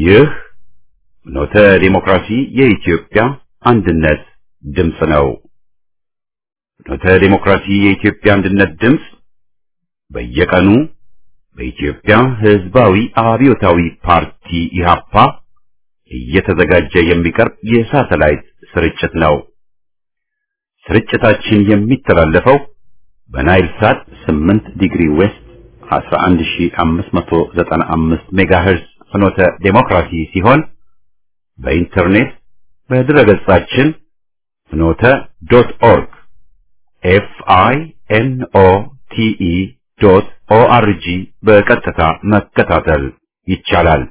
ይህ ኖተ ዲሞክራሲ የኢትዮጵያ አንድነት ድምፅ ነው። ኖተ ዲሞክራሲ የኢትዮጵያ አንድነት ድምፅ በየቀኑ በኢትዮጵያ ሕዝባዊ አብዮታዊ ፓርቲ ኢህአፓ እየተዘጋጀ የሚቀርብ የሳተላይት ስርጭት ነው። ስርጭታችን የሚተላለፈው በናይል ሳት 8 ዲግሪ ዌስት 11595 ሜጋሄርዝ ፍኖተ ዴሞክራሲ ሲሆን በኢንተርኔት በድረገጻችን ፍኖተ ዶት ኦርግ ኤፍ አይ ኤን ኦ ቲ ኢ ዶት ኦ አር ጂ በቀጥታ መከታተል ይቻላል።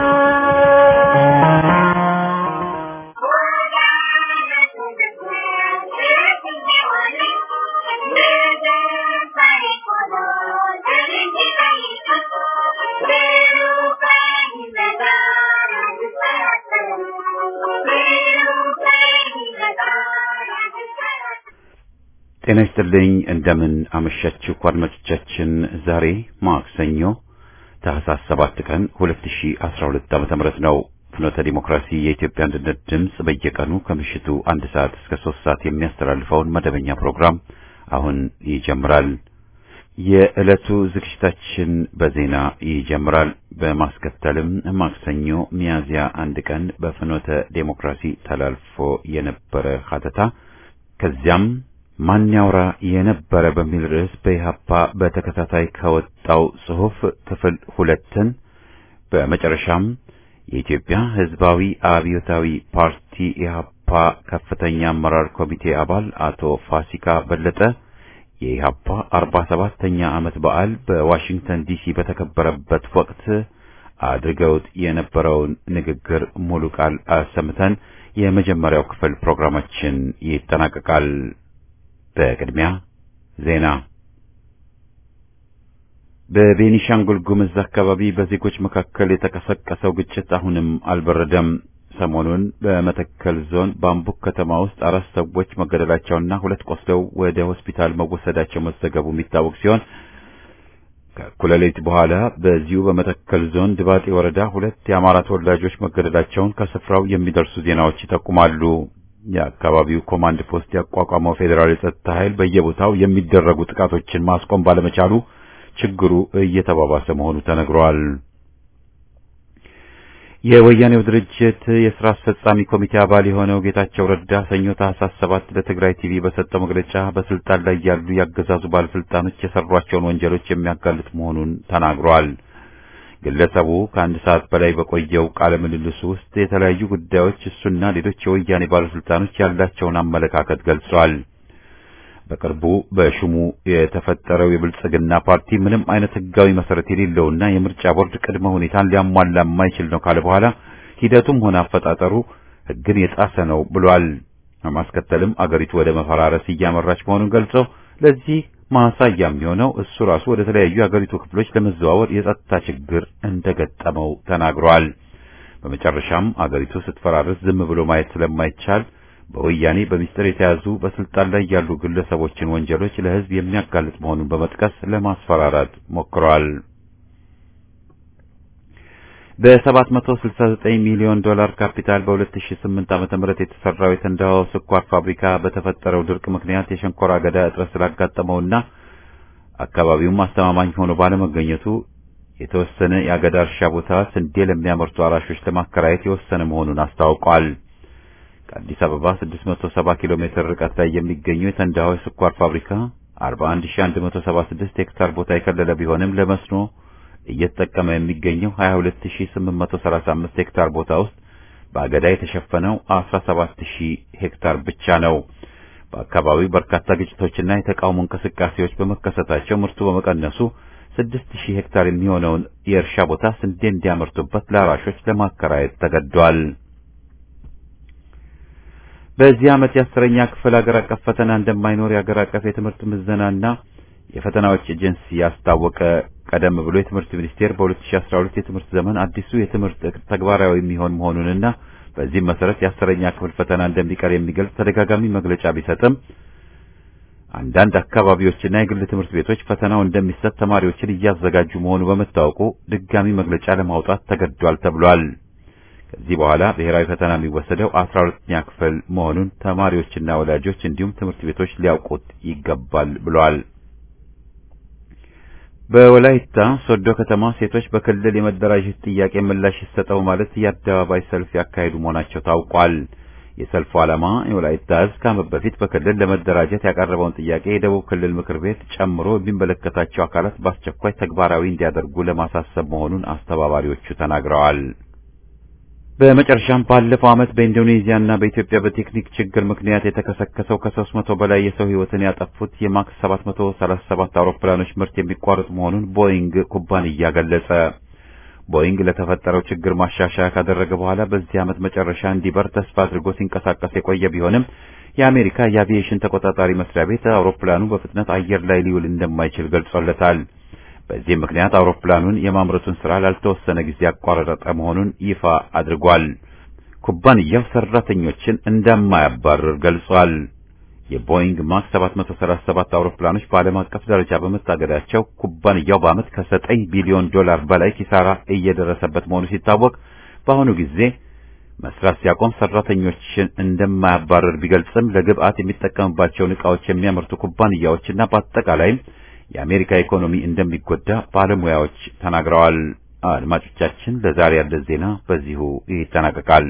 ጤና ይስጥልኝ። እንደምን አመሻችሁ አድማጮቻችን። ዛሬ ማክሰኞ ታህሳስ 7 ቀን 2012 ዓመተ ምህረት ነው። ፍኖተ ዲሞክራሲ የኢትዮጵያ አንድነት ድምፅ በየቀኑ ከምሽቱ አንድ ሰዓት እስከ ሶስት ሰዓት የሚያስተላልፈውን መደበኛ ፕሮግራም አሁን ይጀምራል። የዕለቱ ዝግጅታችን በዜና ይጀምራል። በማስከተልም ማክሰኞ ሚያዝያ አንድ ቀን በፍኖተ ዴሞክራሲ ተላልፎ የነበረ ሀተታ ከዚያም ማን ያውራ የነበረ በሚል ርዕስ በኢህአፓ በተከታታይ ከወጣው ጽሑፍ ክፍል ሁለትን በመጨረሻም የኢትዮጵያ ሕዝባዊ አብዮታዊ ፓርቲ ኢህአፓ ከፍተኛ አመራር ኮሚቴ አባል አቶ ፋሲካ በለጠ የኢህአፓ አርባ ሰባተኛ ዓመት በዓል በዋሽንግተን ዲሲ በተከበረበት ወቅት አድርገውት የነበረውን ንግግር ሙሉ ቃል አሰምተን የመጀመሪያው ክፍል ፕሮግራማችን ይጠናቀቃል። በቅድሚያ ዜና። በቤኒሻንጉል ጉምዝ አካባቢ በዜጎች መካከል የተቀሰቀሰው ግጭት አሁንም አልበረደም። ሰሞኑን በመተከል ዞን ባምቡክ ከተማ ውስጥ አራት ሰዎች መገደላቸውና ሁለት ቆስለው ወደ ሆስፒታል መወሰዳቸው መዘገቡ የሚታወቅ ሲሆን ከእኩለ ሌሊት በኋላ በዚሁ በመተከል ዞን ድባጤ ወረዳ ሁለት የአማራ ተወላጆች መገደላቸውን ከስፍራው የሚደርሱ ዜናዎች ይጠቁማሉ። የአካባቢው ኮማንድ ፖስት ያቋቋመው ፌዴራል የጸጥታ ኃይል በየቦታው የሚደረጉ ጥቃቶችን ማስቆም ባለመቻሉ ችግሩ እየተባባሰ መሆኑ ተነግሯል። የወያኔው ድርጅት የሥራ አስፈጻሚ ኮሚቴ አባል የሆነው ጌታቸው ረዳ ሰኞ ታህሳስ ሰባት ለትግራይ ቲቪ በሰጠው መግለጫ በስልጣን ላይ ያሉ ያገዛዙ ባለስልጣኖች የሰሯቸውን ወንጀሎች የሚያጋልጥ መሆኑን ተናግሯል። ግለሰቡ ከአንድ ሰዓት በላይ በቆየው ቃለ ምልልሱ ውስጥ የተለያዩ ጉዳዮች እሱና ሌሎች የወያኔ ባለስልጣኖች ያላቸውን አመለካከት ገልጿል። በቅርቡ በሹሙ የተፈጠረው የብልጽግና ፓርቲ ምንም አይነት ሕጋዊ መሰረት የሌለውና የምርጫ ቦርድ ቅድመ ሁኔታን ሊያሟላ የማይችል ነው ካለ በኋላ ሂደቱም ሆነ አፈጣጠሩ ሕግን የጣሰ ነው ብሏል። በማስከተልም አገሪቱ ወደ መፈራረስ እያመራች መሆኑን ገልጾ ለዚህ ማሳያ የሚሆነው እሱ ራሱ ወደ ተለያዩ የአገሪቱ ክፍሎች ለመዘዋወር የጸጥታ ችግር እንደገጠመው ተናግሯል። በመጨረሻም አገሪቱ ስትፈራረስ ዝም ብሎ ማየት ስለማይቻል በወያኔ በሚስጥር የተያዙ በስልጣን ላይ ያሉ ግለሰቦችን ወንጀሎች ለሕዝብ የሚያጋልጥ መሆኑን በመጥቀስ ለማስፈራራት ሞክረዋል። በ769 ሚሊዮን ዶላር ካፒታል በ2008 ዓመተ ምህረት የተሰራው የተንዳሆ ስኳር ፋብሪካ በተፈጠረው ድርቅ ምክንያት የሸንኮራ አገዳ እጥረት ስላጋጠመውና አካባቢውም አስተማማኝ ሆኖ ባለመገኘቱ የተወሰነ የአገዳ እርሻ ቦታ ስንዴ ለሚያመርቱ አራሾች ለማከራየት የወሰነ መሆኑን አስታውቋል። ከአዲስ አበባ 670 ኪሎ ሜትር ርቀት ላይ የሚገኘው የተንዳሆ ስኳር ፋብሪካ 41176 ሄክታር ቦታ የከለለ ቢሆንም ለመስኖ እየተጠቀመ የሚገኘው 22835 ሄክታር ቦታ ውስጥ በአገዳ የተሸፈነው 17000 ሄክታር ብቻ ነው። በአካባቢው በርካታ ግጭቶችና የተቃውሞ እንቅስቃሴዎች በመከሰታቸው ምርቱ በመቀነሱ 6000 ሄክታር የሚሆነውን የእርሻ ቦታ ስንዴ እንዲያመርቱበት ለአራሾች ለማከራየት ተገዷል። በዚህ ዓመት የአስረኛ ክፍል ሀገር አቀፍ ፈተና እንደማይኖር የሀገር አቀፍ የትምህርት ምዘናና የፈተናዎች ኤጀንሲ ያስታወቀ። ቀደም ብሎ የትምህርት ሚኒስቴር በ2012 የትምህርት ዘመን አዲሱ የትምህርት ዕቅድ ተግባራዊ የሚሆን መሆኑንና በዚህም መሰረት የአስረኛ ክፍል ፈተና እንደሚቀር የሚገልጽ ተደጋጋሚ መግለጫ ቢሰጥም አንዳንድ አካባቢዎችና የግል ትምህርት ቤቶች ፈተናው እንደሚሰጥ ተማሪዎችን እያዘጋጁ መሆኑ በመታወቁ ድጋሚ መግለጫ ለማውጣት ተገዷል ተብሏል። ከዚህ በኋላ ብሔራዊ ፈተና የሚወሰደው አስራ ሁለተኛ ክፍል መሆኑን ተማሪዎችና ወላጆች እንዲሁም ትምህርት ቤቶች ሊያውቁት ይገባል ብለዋል። በወላይታ ሶዶ ከተማ ሴቶች በክልል የመደራጀት ጥያቄ ምላሽ ይሰጠው ማለት የአደባባይ ሰልፍ ያካሄዱ መሆናቸው ታውቋል። የሰልፉ ዓላማ የወላይታ ሕዝብ ከዓመት በፊት በክልል ለመደራጀት ያቀረበውን ጥያቄ የደቡብ ክልል ምክር ቤት ጨምሮ የሚመለከታቸው አካላት በአስቸኳይ ተግባራዊ እንዲያደርጉ ለማሳሰብ መሆኑን አስተባባሪዎቹ ተናግረዋል። በመጨረሻም ባለፈው ዓመት በኢንዶኔዚያና በኢትዮጵያ በቴክኒክ ችግር ምክንያት የተከሰከሰው ከሦስት መቶ በላይ የሰው ሕይወትን ያጠፉት የማክስ 737 አውሮፕላኖች ምርት የሚቋረጥ መሆኑን ቦይንግ ኩባንያ ገለጸ። ቦይንግ ለተፈጠረው ችግር ማሻሻያ ካደረገ በኋላ በዚህ ዓመት መጨረሻ እንዲበር ተስፋ አድርጎ ሲንቀሳቀስ የቆየ ቢሆንም የአሜሪካ የአቪዬሽን ተቆጣጣሪ መስሪያ ቤት አውሮፕላኑ በፍጥነት አየር ላይ ሊውል እንደማይችል ገልጾለታል። በዚህ ምክንያት አውሮፕላኑን የማምረቱን ስራ ላልተወሰነ ጊዜ ያቋረጠ መሆኑን ይፋ አድርጓል። ኩባንያው ሰራተኞችን እንደማያባርር ገልጿል። የቦይንግ ማክስ 737 አውሮፕላኖች በዓለም አቀፍ ደረጃ በመታገዳቸው ኩባንያው በዓመት ከ9 ቢሊዮን ዶላር በላይ ኪሳራ እየደረሰበት መሆኑ ሲታወቅ በአሁኑ ጊዜ መስራት ሲያቆም ሰራተኞችን እንደማያባርር ቢገልጽም ለግብአት የሚጠቀምባቸውን ዕቃዎች የሚያመርቱ ኩባንያዎችና በአጠቃላይም የአሜሪካ ኢኮኖሚ እንደሚጎዳ ባለሙያዎች ተናግረዋል። አድማጮቻችን፣ ለዛሬ ያለ ዜና በዚሁ ይጠናቀቃል።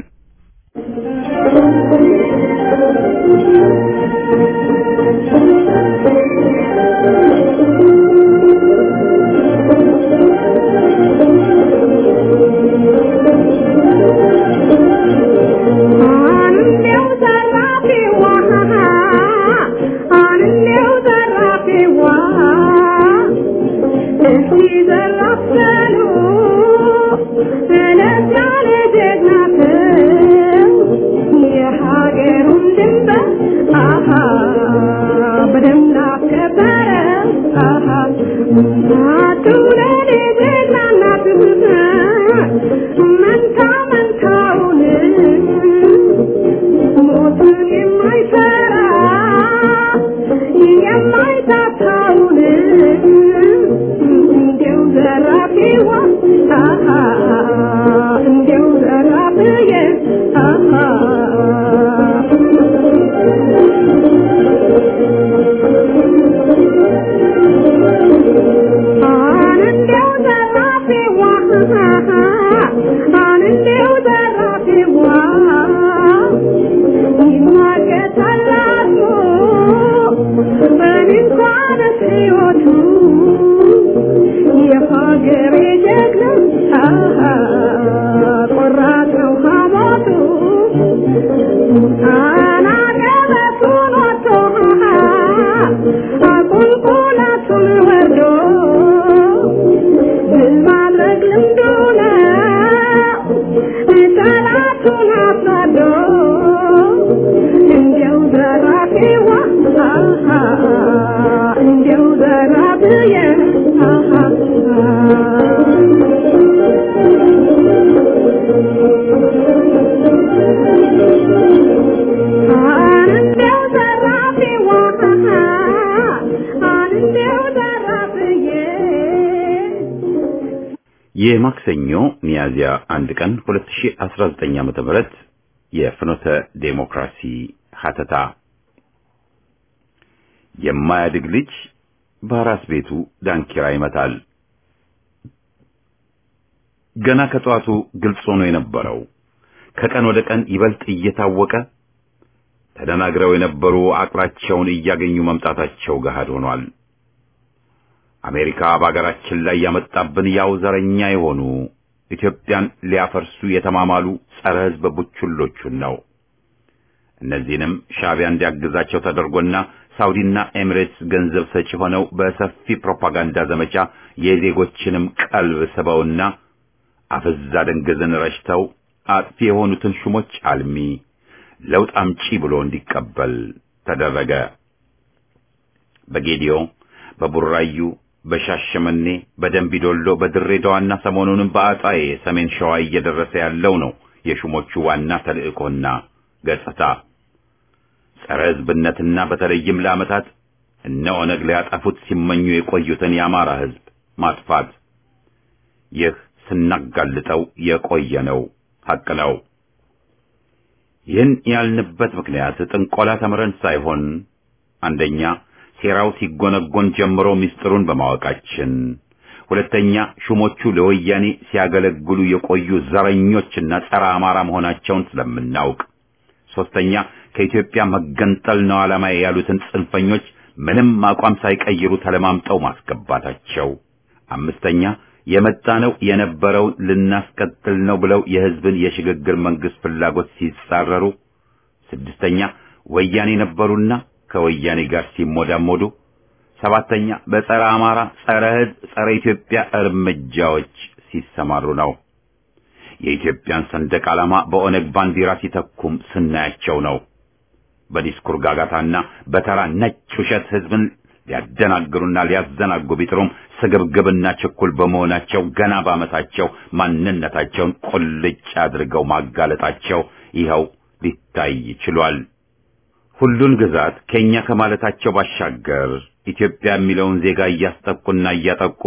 የማክሰኞ ሚያዝያ አንድ ቀን 2019 ዓ.ም ተመረጥ የፍኖተ ዴሞክራሲ ሀተታ የማያድግ ልጅ በአራስ ቤቱ ዳንኪራ ይመታል። ገና ከጠዋቱ ግልጽ ሆኖ የነበረው ከቀን ወደ ቀን ይበልጥ እየታወቀ ተደናግረው የነበሩ አቅራቸውን እያገኙ መምጣታቸው ገሃድ ሆኗል። አሜሪካ በአገራችን ላይ ያመጣብን ያው ዘረኛ የሆኑ ኢትዮጵያን ሊያፈርሱ የተማማሉ ጸረ ሕዝብ ቡችሎቹን ነው። እነዚህንም ሻዕቢያ እንዲያግዛቸው ተደርጎና ሳውዲና ኤሚሬትስ ገንዘብ ሰጪ ሆነው በሰፊ ፕሮፓጋንዳ ዘመቻ የዜጎችንም ቀልብ ስበውና አፍዛ ደንገዝን ረጭተው አጥፊ የሆኑትን ሹሞች አልሚ ለውጥ አምጪ ብሎ እንዲቀበል ተደረገ። በጌዲዮ፣ በቡራዩ፣ በሻሸመኔ፣ በደንቢዶሎ፣ በድሬዳዋና ሰሞኑንም በአጣዬ ሰሜን ሸዋ እየደረሰ ያለው ነው የሹሞቹ ዋና ተልእኮና ገጽታ ጸረ ሕዝብነትና በተለይም ለዓመታት እነ ኦነግ ሊያጠፉት ሲመኙ የቆዩትን የአማራ ሕዝብ ማጥፋት። ይህ ስናጋልጠው የቆየ ነው ሐቅ ነው። ይህን ያልንበት ምክንያት ጥንቆላ ተምረን ሳይሆን አንደኛ ሴራው ሲጎነጎን ጀምሮ ምስጢሩን በማወቃችን፣ ሁለተኛ ሹሞቹ ለወያኔ ሲያገለግሉ የቆዩ ዘረኞችና ጸረ አማራ መሆናቸውን ስለምናውቅ፣ ሶስተኛ ከኢትዮጵያ መገንጠል ነው ዓላማ ያሉትን ጽንፈኞች ምንም አቋም ሳይቀይሩ ተለማምጠው ማስገባታቸው፣ አምስተኛ የመጣነው የነበረውን ልናስቀጥል ነው ብለው የሕዝብን የሽግግር መንግስት ፍላጎት ሲጻረሩ፣ ስድስተኛ ወያኔ ነበሩና ከወያኔ ጋር ሲሞዳሞዱ፣ ሰባተኛ በጸረ አማራ፣ ጸረ ሕዝብ፣ ጸረ ኢትዮጵያ እርምጃዎች ሲሰማሩ ነው። የኢትዮጵያን ሰንደቅ ዓላማ በኦነግ ባንዲራ ሲተኩም ስናያቸው ነው። በዲስኩር ጋጋታና በተራ ነጭ ውሸት ሕዝብን ሊያደናግሩና ሊያዘናጉ ቢጥሩም ስግብግብና ችኩል በመሆናቸው ገና ባመታቸው ማንነታቸውን ቁልጭ አድርገው ማጋለጣቸው ይኸው ሊታይ ችሏል። ሁሉን ግዛት ከኛ ከማለታቸው ባሻገር ኢትዮጵያ የሚለውን ዜጋ እያስጠቁና እያጠቁ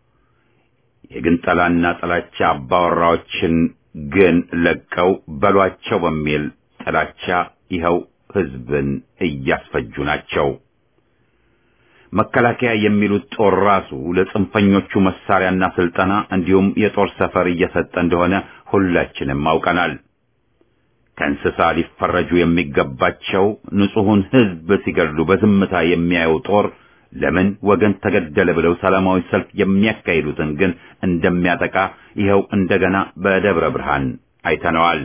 የግንጠላና ጥላቻ አባወራዎችን ግን ለቀው በሏቸው በሚል ጥላቻ ይኸው ሕዝብን እያስፈጁ ናቸው። መከላከያ የሚሉት ጦር ራሱ ለጽንፈኞቹ መሳሪያና ስልጠና እንዲሁም የጦር ሰፈር እየሰጠ እንደሆነ ሁላችንም አውቀናል። ከእንስሳ ሊፈረጁ የሚገባቸው ንጹሑን ሕዝብ ሲገድሉ በዝምታ የሚያየው ጦር ለምን ወገን ተገደለ ብለው ሰላማዊ ሰልፍ የሚያካሂዱትን ግን እንደሚያጠቃ ይኸው እንደገና በደብረ ብርሃን አይተነዋል።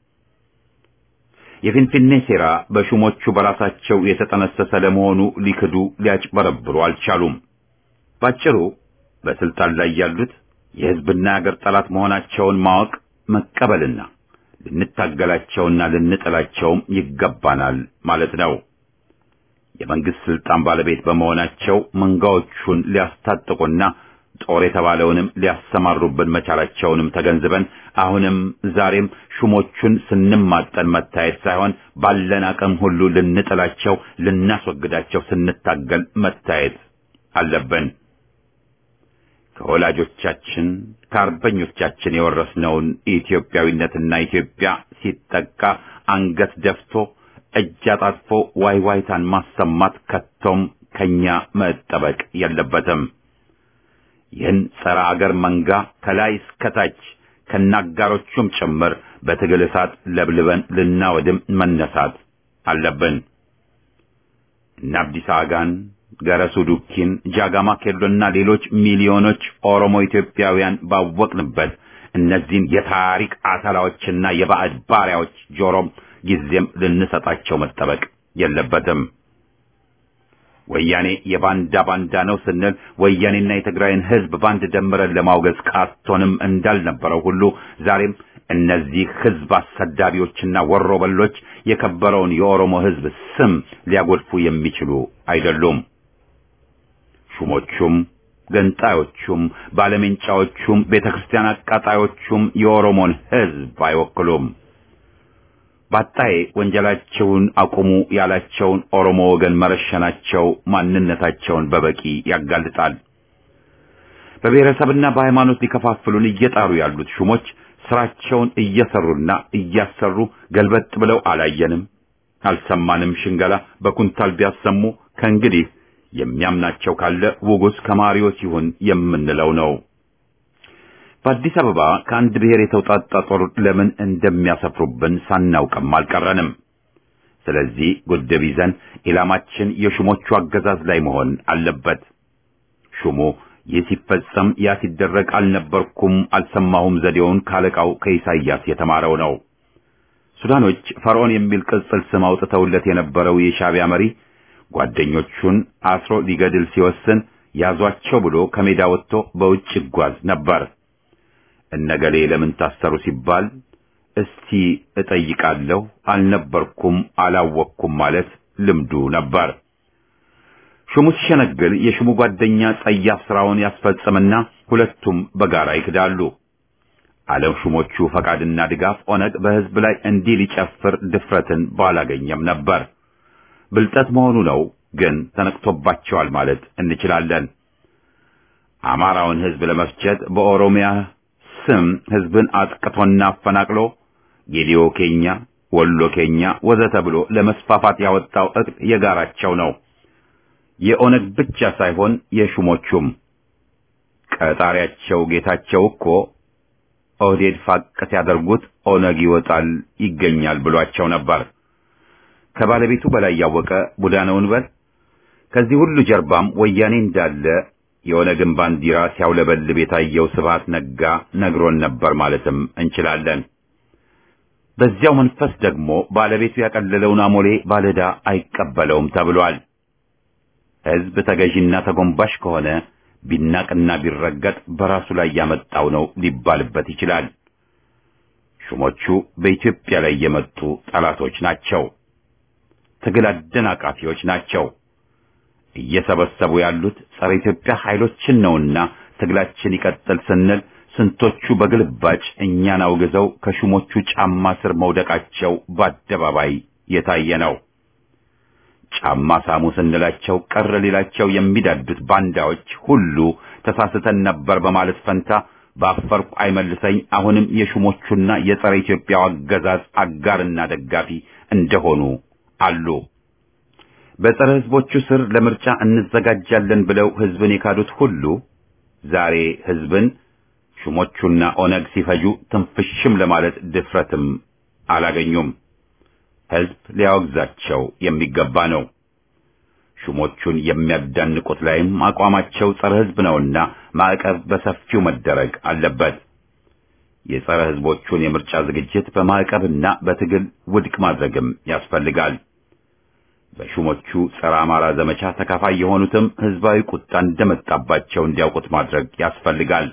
የፊንፊኔ ሴራ በሹሞቹ በራሳቸው የተጠነሰሰ ለመሆኑ ሊክዱ ሊያጭበረብሩ አልቻሉም። ባጭሩ በስልጣን ላይ ያሉት የሕዝብና የአገር ጠላት መሆናቸውን ማወቅ መቀበልና ልንታገላቸውና ልንጥላቸውም ይገባናል ማለት ነው። የመንግስት ስልጣን ባለቤት በመሆናቸው መንጋዎቹን ሊያስታጥቁና ጦር የተባለውንም ሊያሰማሩብን መቻላቸውንም ተገንዝበን አሁንም ዛሬም ሹሞቹን ስንማጠን መታየት ሳይሆን ባለን አቅም ሁሉ ልንጥላቸው፣ ልናስወግዳቸው ስንታገል መታየት አለብን። ከወላጆቻችን ከአርበኞቻችን የወረስነውን ኢትዮጵያዊነትና ኢትዮጵያ ሲጠቃ አንገት ደፍቶ እጅ አጣጥፎ ዋይ ዋይታን ማሰማት ከቶም ከኛ መጠበቅ የለበትም። ይህን ጸረ አገር መንጋ ከላይ እስከታች ከናጋሮቹም ጭምር በትግል እሳት ለብልበን ልናወድም መነሳት አለብን። እነ አብዲሳ አጋን፣ ገረሱ ዱኪን፣ ጃጋማ ኬሎና ሌሎች ሚሊዮኖች ኦሮሞ ኢትዮጵያውያን ባወቅንበት እነዚህን የታሪክ አተላዎችና የባዕድ ባሪያዎች ጆሮም ጊዜም ልንሰጣቸው መጠበቅ የለበትም። ወያኔ የባንዳ ባንዳ ነው ስንል ወያኔና የትግራይን ሕዝብ ባንድ ደምረን ለማውገዝ ቃቶንም እንዳልነበረው ሁሉ ዛሬም እነዚህ ሕዝብ አሰዳቢዎችና ወሮበሎች የከበረውን የኦሮሞ ሕዝብ ስም ሊያጎድፉ የሚችሉ አይደሉም። ሹሞቹም ገንጣዮቹም ባለሜንጫዎቹም ቤተክርስቲያን አቃጣዮቹም የኦሮሞን ሕዝብ አይወክሉም። ባጣዬ ወንጀላቸውን አቁሙ ያላቸውን ኦሮሞ ወገን መረሸናቸው ማንነታቸውን በበቂ ያጋልጣል። በብሔረሰብና በሃይማኖት ሊከፋፍሉን እየጣሩ ያሉት ሹሞች ስራቸውን እየሰሩና እያሰሩ ገልበጥ ብለው አላየንም፣ አልሰማንም ሽንገላ በኩንታል ቢያሰሙ ከእንግዲህ የሚያምናቸው ካለ ውጉስ ከማሪዎስ ይሁን የምንለው ነው። በአዲስ አበባ ከአንድ ብሔር የተውጣጣ ጦር ለምን እንደሚያሰፍሩብን ሳናውቅም አልቀረንም። ስለዚህ ጉድብ ይዘን ኢላማችን የሹሞቹ አገዛዝ ላይ መሆን አለበት። ሹሙ ይህ ሲፈጸም ያ ሲደረግ አልነበርኩም አልሰማሁም ዘዴውን ካለቃው ከኢሳይያስ የተማረው ነው። ሱዳኖች ፈርዖን የሚል ቅጽል ስም አውጥተውለት የነበረው የሻዕቢያ መሪ ጓደኞቹን አስሮ ሊገድል ሲወስን ያዟቸው ብሎ ከሜዳ ወጥቶ በውጭ ይጓዝ ነበር። እነገሌ ለምን ታሰሩ ሲባል እስቲ እጠይቃለሁ አልነበርኩም አላወቅኩም ማለት ልምዱ ነበር። ሹሙ ሲሸነግል የሹሙ ጓደኛ ጸያፍ ስራውን ያስፈጽምና ሁለቱም በጋራ ይክዳሉ። ዓለም ሹሞቹ ፈቃድና ድጋፍ ኦነግ በሕዝብ ላይ እንዲህ ሊጨፍር ድፍረትን ባላገኘም ነበር። ብልጠት መሆኑ ነው፣ ግን ተነቅቶባቸዋል ማለት እንችላለን። አማራውን ሕዝብ ለመፍጀት በኦሮሚያ ስም ሕዝብን አጥቅቶና አፈናቅሎ ጌዲዮ ኬኛ፣ ወሎ ኬኛ ወዘተ ብሎ ለመስፋፋት ያወጣው እቅድ የጋራቸው ነው። የኦነግ ብቻ ሳይሆን የሹሞቹም ቀጣሪያቸው ጌታቸው እኮ ኦህዴድ ፋቅ ሲያደርጉት ኦነግ ይወጣል ይገኛል ብሏቸው ነበር። ከባለቤቱ በላይ ያወቀ ቡዳ ነውን በል። ከዚህ ሁሉ ጀርባም ወያኔ እንዳለ የኦነግን ባንዲራ ሲያውለበልብ የታየው ስብሃት ነጋ ነግሮን ነበር ማለትም እንችላለን። በዚያው መንፈስ ደግሞ ባለቤቱ ያቀለለውን አሞሌ ባለዕዳ አይቀበለውም ተብሏል። ሕዝብ ተገዢና ተጎንባሽ ከሆነ ቢናቅና ቢረገጥ በራሱ ላይ ያመጣው ነው ሊባልበት ይችላል። ሹሞቹ በኢትዮጵያ ላይ የመጡ ጠላቶች ናቸው። ትግል አደናቃፊዎች ናቸው። እየሰበሰቡ ያሉት ጸረ ኢትዮጵያ ኃይሎችን ነውና ትግላችን ይቀጥል ስንል ስንቶቹ በግልባጭ እኛን አውግዘው ከሹሞቹ ጫማ ስር መውደቃቸው በአደባባይ የታየ ነው። ጫማ ሳሙ ስንላቸው ቀር ሌላቸው የሚዳዱት ባንዳዎች ሁሉ ተሳስተን ነበር በማለት ፈንታ በአፈርኩ አይመልሰኝ አሁንም የሹሞቹና የጸረ ኢትዮጵያው አገዛዝ አጋርና ደጋፊ እንደሆኑ አሉ። በጸረ ሕዝቦቹ ስር ለምርጫ እንዘጋጃለን ብለው ሕዝብን የካዱት ሁሉ ዛሬ ሕዝብን ሹሞቹና ኦነግ ሲፈጁ ትንፍሽም ለማለት ድፍረትም አላገኙም። ሕዝብ ሊያወግዛቸው የሚገባ ነው። ሹሞቹን የሚያዳንቁት ላይም አቋማቸው ጸረ ሕዝብ ነውና ማዕቀብ በሰፊው መደረግ አለበት። የጸረ ሕዝቦቹን የምርጫ ዝግጅት በማዕቀብና በትግል ውድቅ ማድረግም ያስፈልጋል። በሹሞቹ ጸረ አማራ ዘመቻ ተካፋይ የሆኑትም ሕዝባዊ ቁጣ እንደመጣባቸው እንዲያውቁት ማድረግ ያስፈልጋል።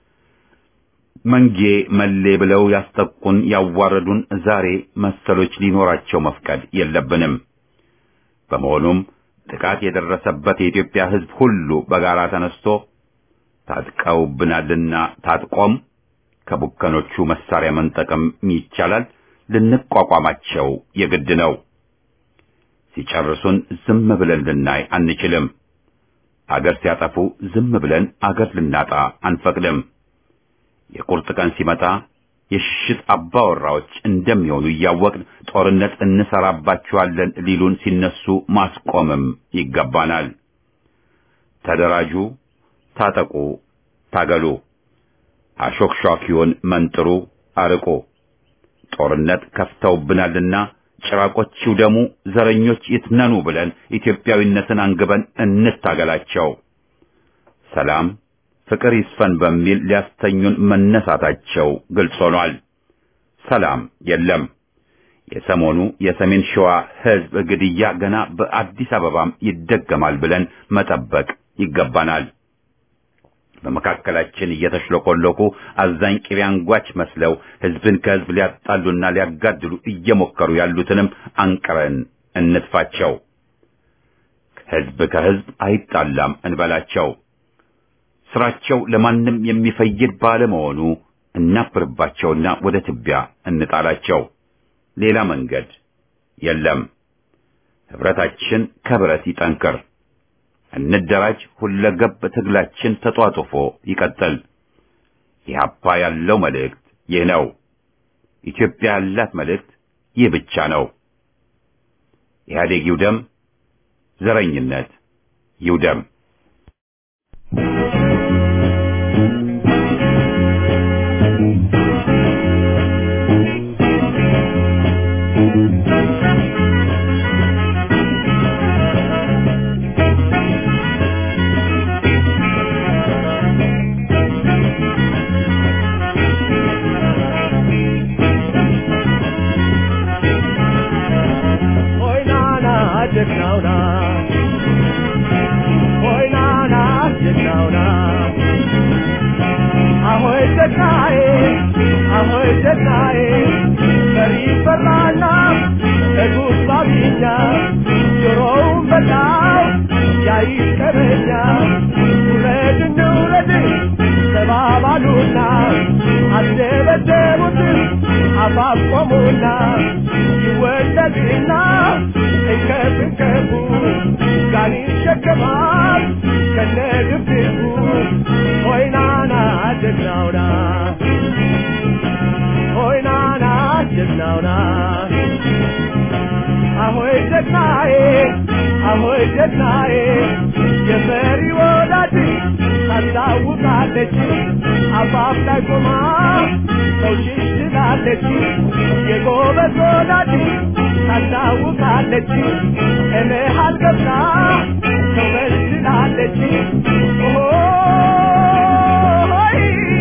መንጌ መሌ ብለው ያስጠቁን ያዋረዱን ዛሬ መሰሎች ሊኖራቸው መፍቀድ የለብንም። በመሆኑም ጥቃት የደረሰበት የኢትዮጵያ ሕዝብ ሁሉ በጋራ ተነስቶ ታጥቀውብናልና ታጥቆም ከቡከኖቹ መሳሪያ መንጠቅም ይቻላል፣ ልንቋቋማቸው የግድ ነው። ሲጨርሱን ዝም ብለን ልናይ አንችልም። አገር ሲያጠፉ ዝም ብለን አገር ልናጣ አንፈቅድም። የቁርጥ ቀን ሲመጣ የሽሽት አባወራዎች እንደሚሆኑ እያወቅን ጦርነት እንሰራባችኋለን ሊሉን ሲነሱ ማስቆምም ይገባናል። ተደራጁ፣ ታጠቁ፣ ታገሉ፣ አሾክሿኪውን መንጥሩ፣ አርቁ። ጦርነት ከፍተውብናልና ጭራቆች ይውደሙ፣ ዘረኞች ይትነኑ ብለን ኢትዮጵያዊነትን አንግበን እንታገላቸው። ሰላም ፍቅር ይስፈን በሚል ሊያስተኙን መነሳታቸው ግልጽ ሆኗል። ሰላም የለም። የሰሞኑ የሰሜን ሸዋ ሕዝብ ግድያ ገና በአዲስ አበባም ይደገማል ብለን መጠበቅ ይገባናል። በመካከላችን እየተሽለኮለኩ አዛኝ ቅቤ አንጓች መስለው ሕዝብን ከሕዝብ ሊያጣሉና ሊያጋድሉ እየሞከሩ ያሉትንም አንቅረን እንትፋቸው። ሕዝብ ከሕዝብ አይጣላም እንበላቸው። ስራቸው ለማንም የሚፈይድ ባለመሆኑ እናፍርባቸውና ወደ ትቢያ እንጣላቸው። ሌላ መንገድ የለም። ህብረታችን ከብረት ይጠንክር። እንደራጅ። ሁለገብ ትግላችን ተጧጡፎ ይቀጥል። ኢህአፓ ያለው መልእክት ይህ ነው። ኢትዮጵያ ያላት መልእክት ይህ ብቻ ነው። ኢህአዴግ ይውደም፣ ዘረኝነት ይውደም። ጀግናውና አሆይ ጀግናዬ አሆይ ጀግናዬ የመሪ ወዳጅ ታስታውቃለች አፋፍ ላይ ቆማ ሰውሽሽ ትላለች የጎበዝ ወዳጅ ታስታውቃለች እልሃል ገብታ ሰው መስላለች ኦሆይ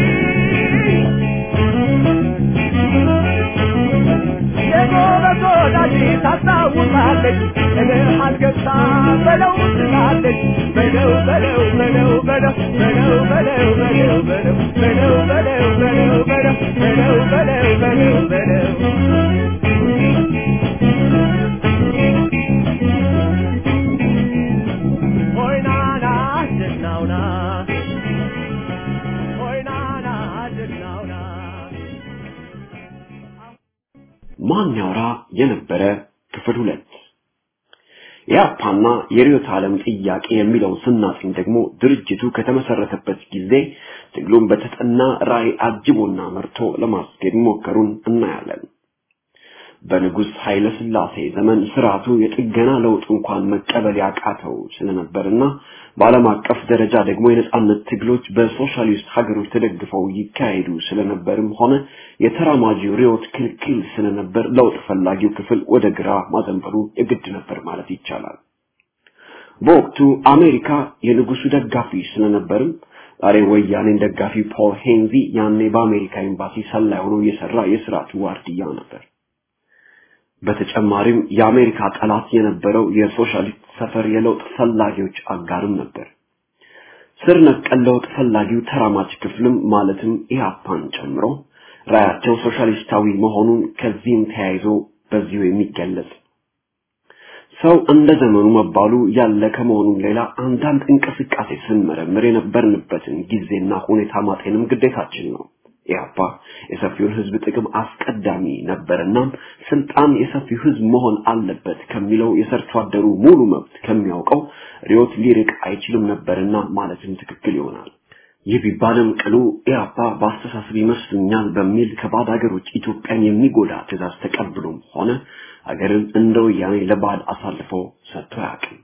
የጎበዝ ወዳጅ ታስታውቃለች እልሃል ገብታ በለው ትላለች በለው በለው በለው በለው በለው በለው በለው በለው በለው በለው በለው በለው በለው በለው በለው በለው ሆይ ናና ጀግናውና ሆይ ናና ጀግናውና ማን ያውራ የነበረ ክፍል ሁለት የአፓና የርዕዮተ ዓለም ጥያቄ የሚለውን ስናጥኝ ደግሞ ድርጅቱ ከተመሰረተበት ጊዜ ትግሉን በተጠና ራዕይ አጅቦና መርቶ ለማስኬድ ሞከሩን እናያለን። በንጉሥ ኃይለ ሥላሴ ዘመን ስርዓቱ የጥገና ለውጥ እንኳን መቀበል ያቃተው ስለነበርና በዓለም አቀፍ ደረጃ ደግሞ የነጻነት ትግሎች በሶሻሊስት ሀገሮች ተደግፈው ይካሄዱ ስለነበርም ሆነ የተራማጂው ርዕዮት ክልክል ስለነበር ለውጥ ፈላጊው ክፍል ወደ ግራ ማዘንበሉ የግድ ነበር ማለት ይቻላል። በወቅቱ አሜሪካ የንጉሱ ደጋፊ ስለነበርም ዛሬ ወያኔን ደጋፊ ፖል ሄንዚ ያኔ በአሜሪካ ኤምባሲ ሰላይ ሆኖ የሰራ የስርዓቱ ዋርድያ ነበር። በተጨማሪም የአሜሪካ ጠላት የነበረው የሶሻሊስት ሰፈር የለውጥ ፈላጊዎች አጋርም ነበር። ስር ነቀል ለውጥ ፈላጊው ተራማጅ ክፍልም ማለትም ኢህአፓን ጨምሮ ራያቸው ሶሻሊስታዊ መሆኑን ከዚህም ተያይዞ በዚሁ የሚገለጽ ሰው እንደ ዘመኑ መባሉ ያለ ከመሆኑም ሌላ አንዳንድ እንቅስቃሴ ስንመረምር የነበርንበትን ጊዜና ሁኔታ ማጤንም ግዴታችን ነው። ኢህአፓ የሰፊውን ህዝብ ጥቅም አስቀዳሚ ነበርና ስልጣን የሰፊው ህዝብ መሆን አለበት ከሚለው የሰርቶ አደሩ ሙሉ መብት ከሚያውቀው ሪዮት ሊርቅ አይችልም ነበርና ማለትም ትክክል ይሆናል። ይህ ቢባልም ቅሉ ኢህአፓ በአስተሳሰብ ይመስሉኛል በሚል ከባዕድ ሀገሮች ኢትዮጵያን የሚጎዳ ትእዛዝ ተቀብሎም ሆነ ሀገርን እንደ ወያኔ ለባዕድ አሳልፎ ሰጥቶ አያውቅም።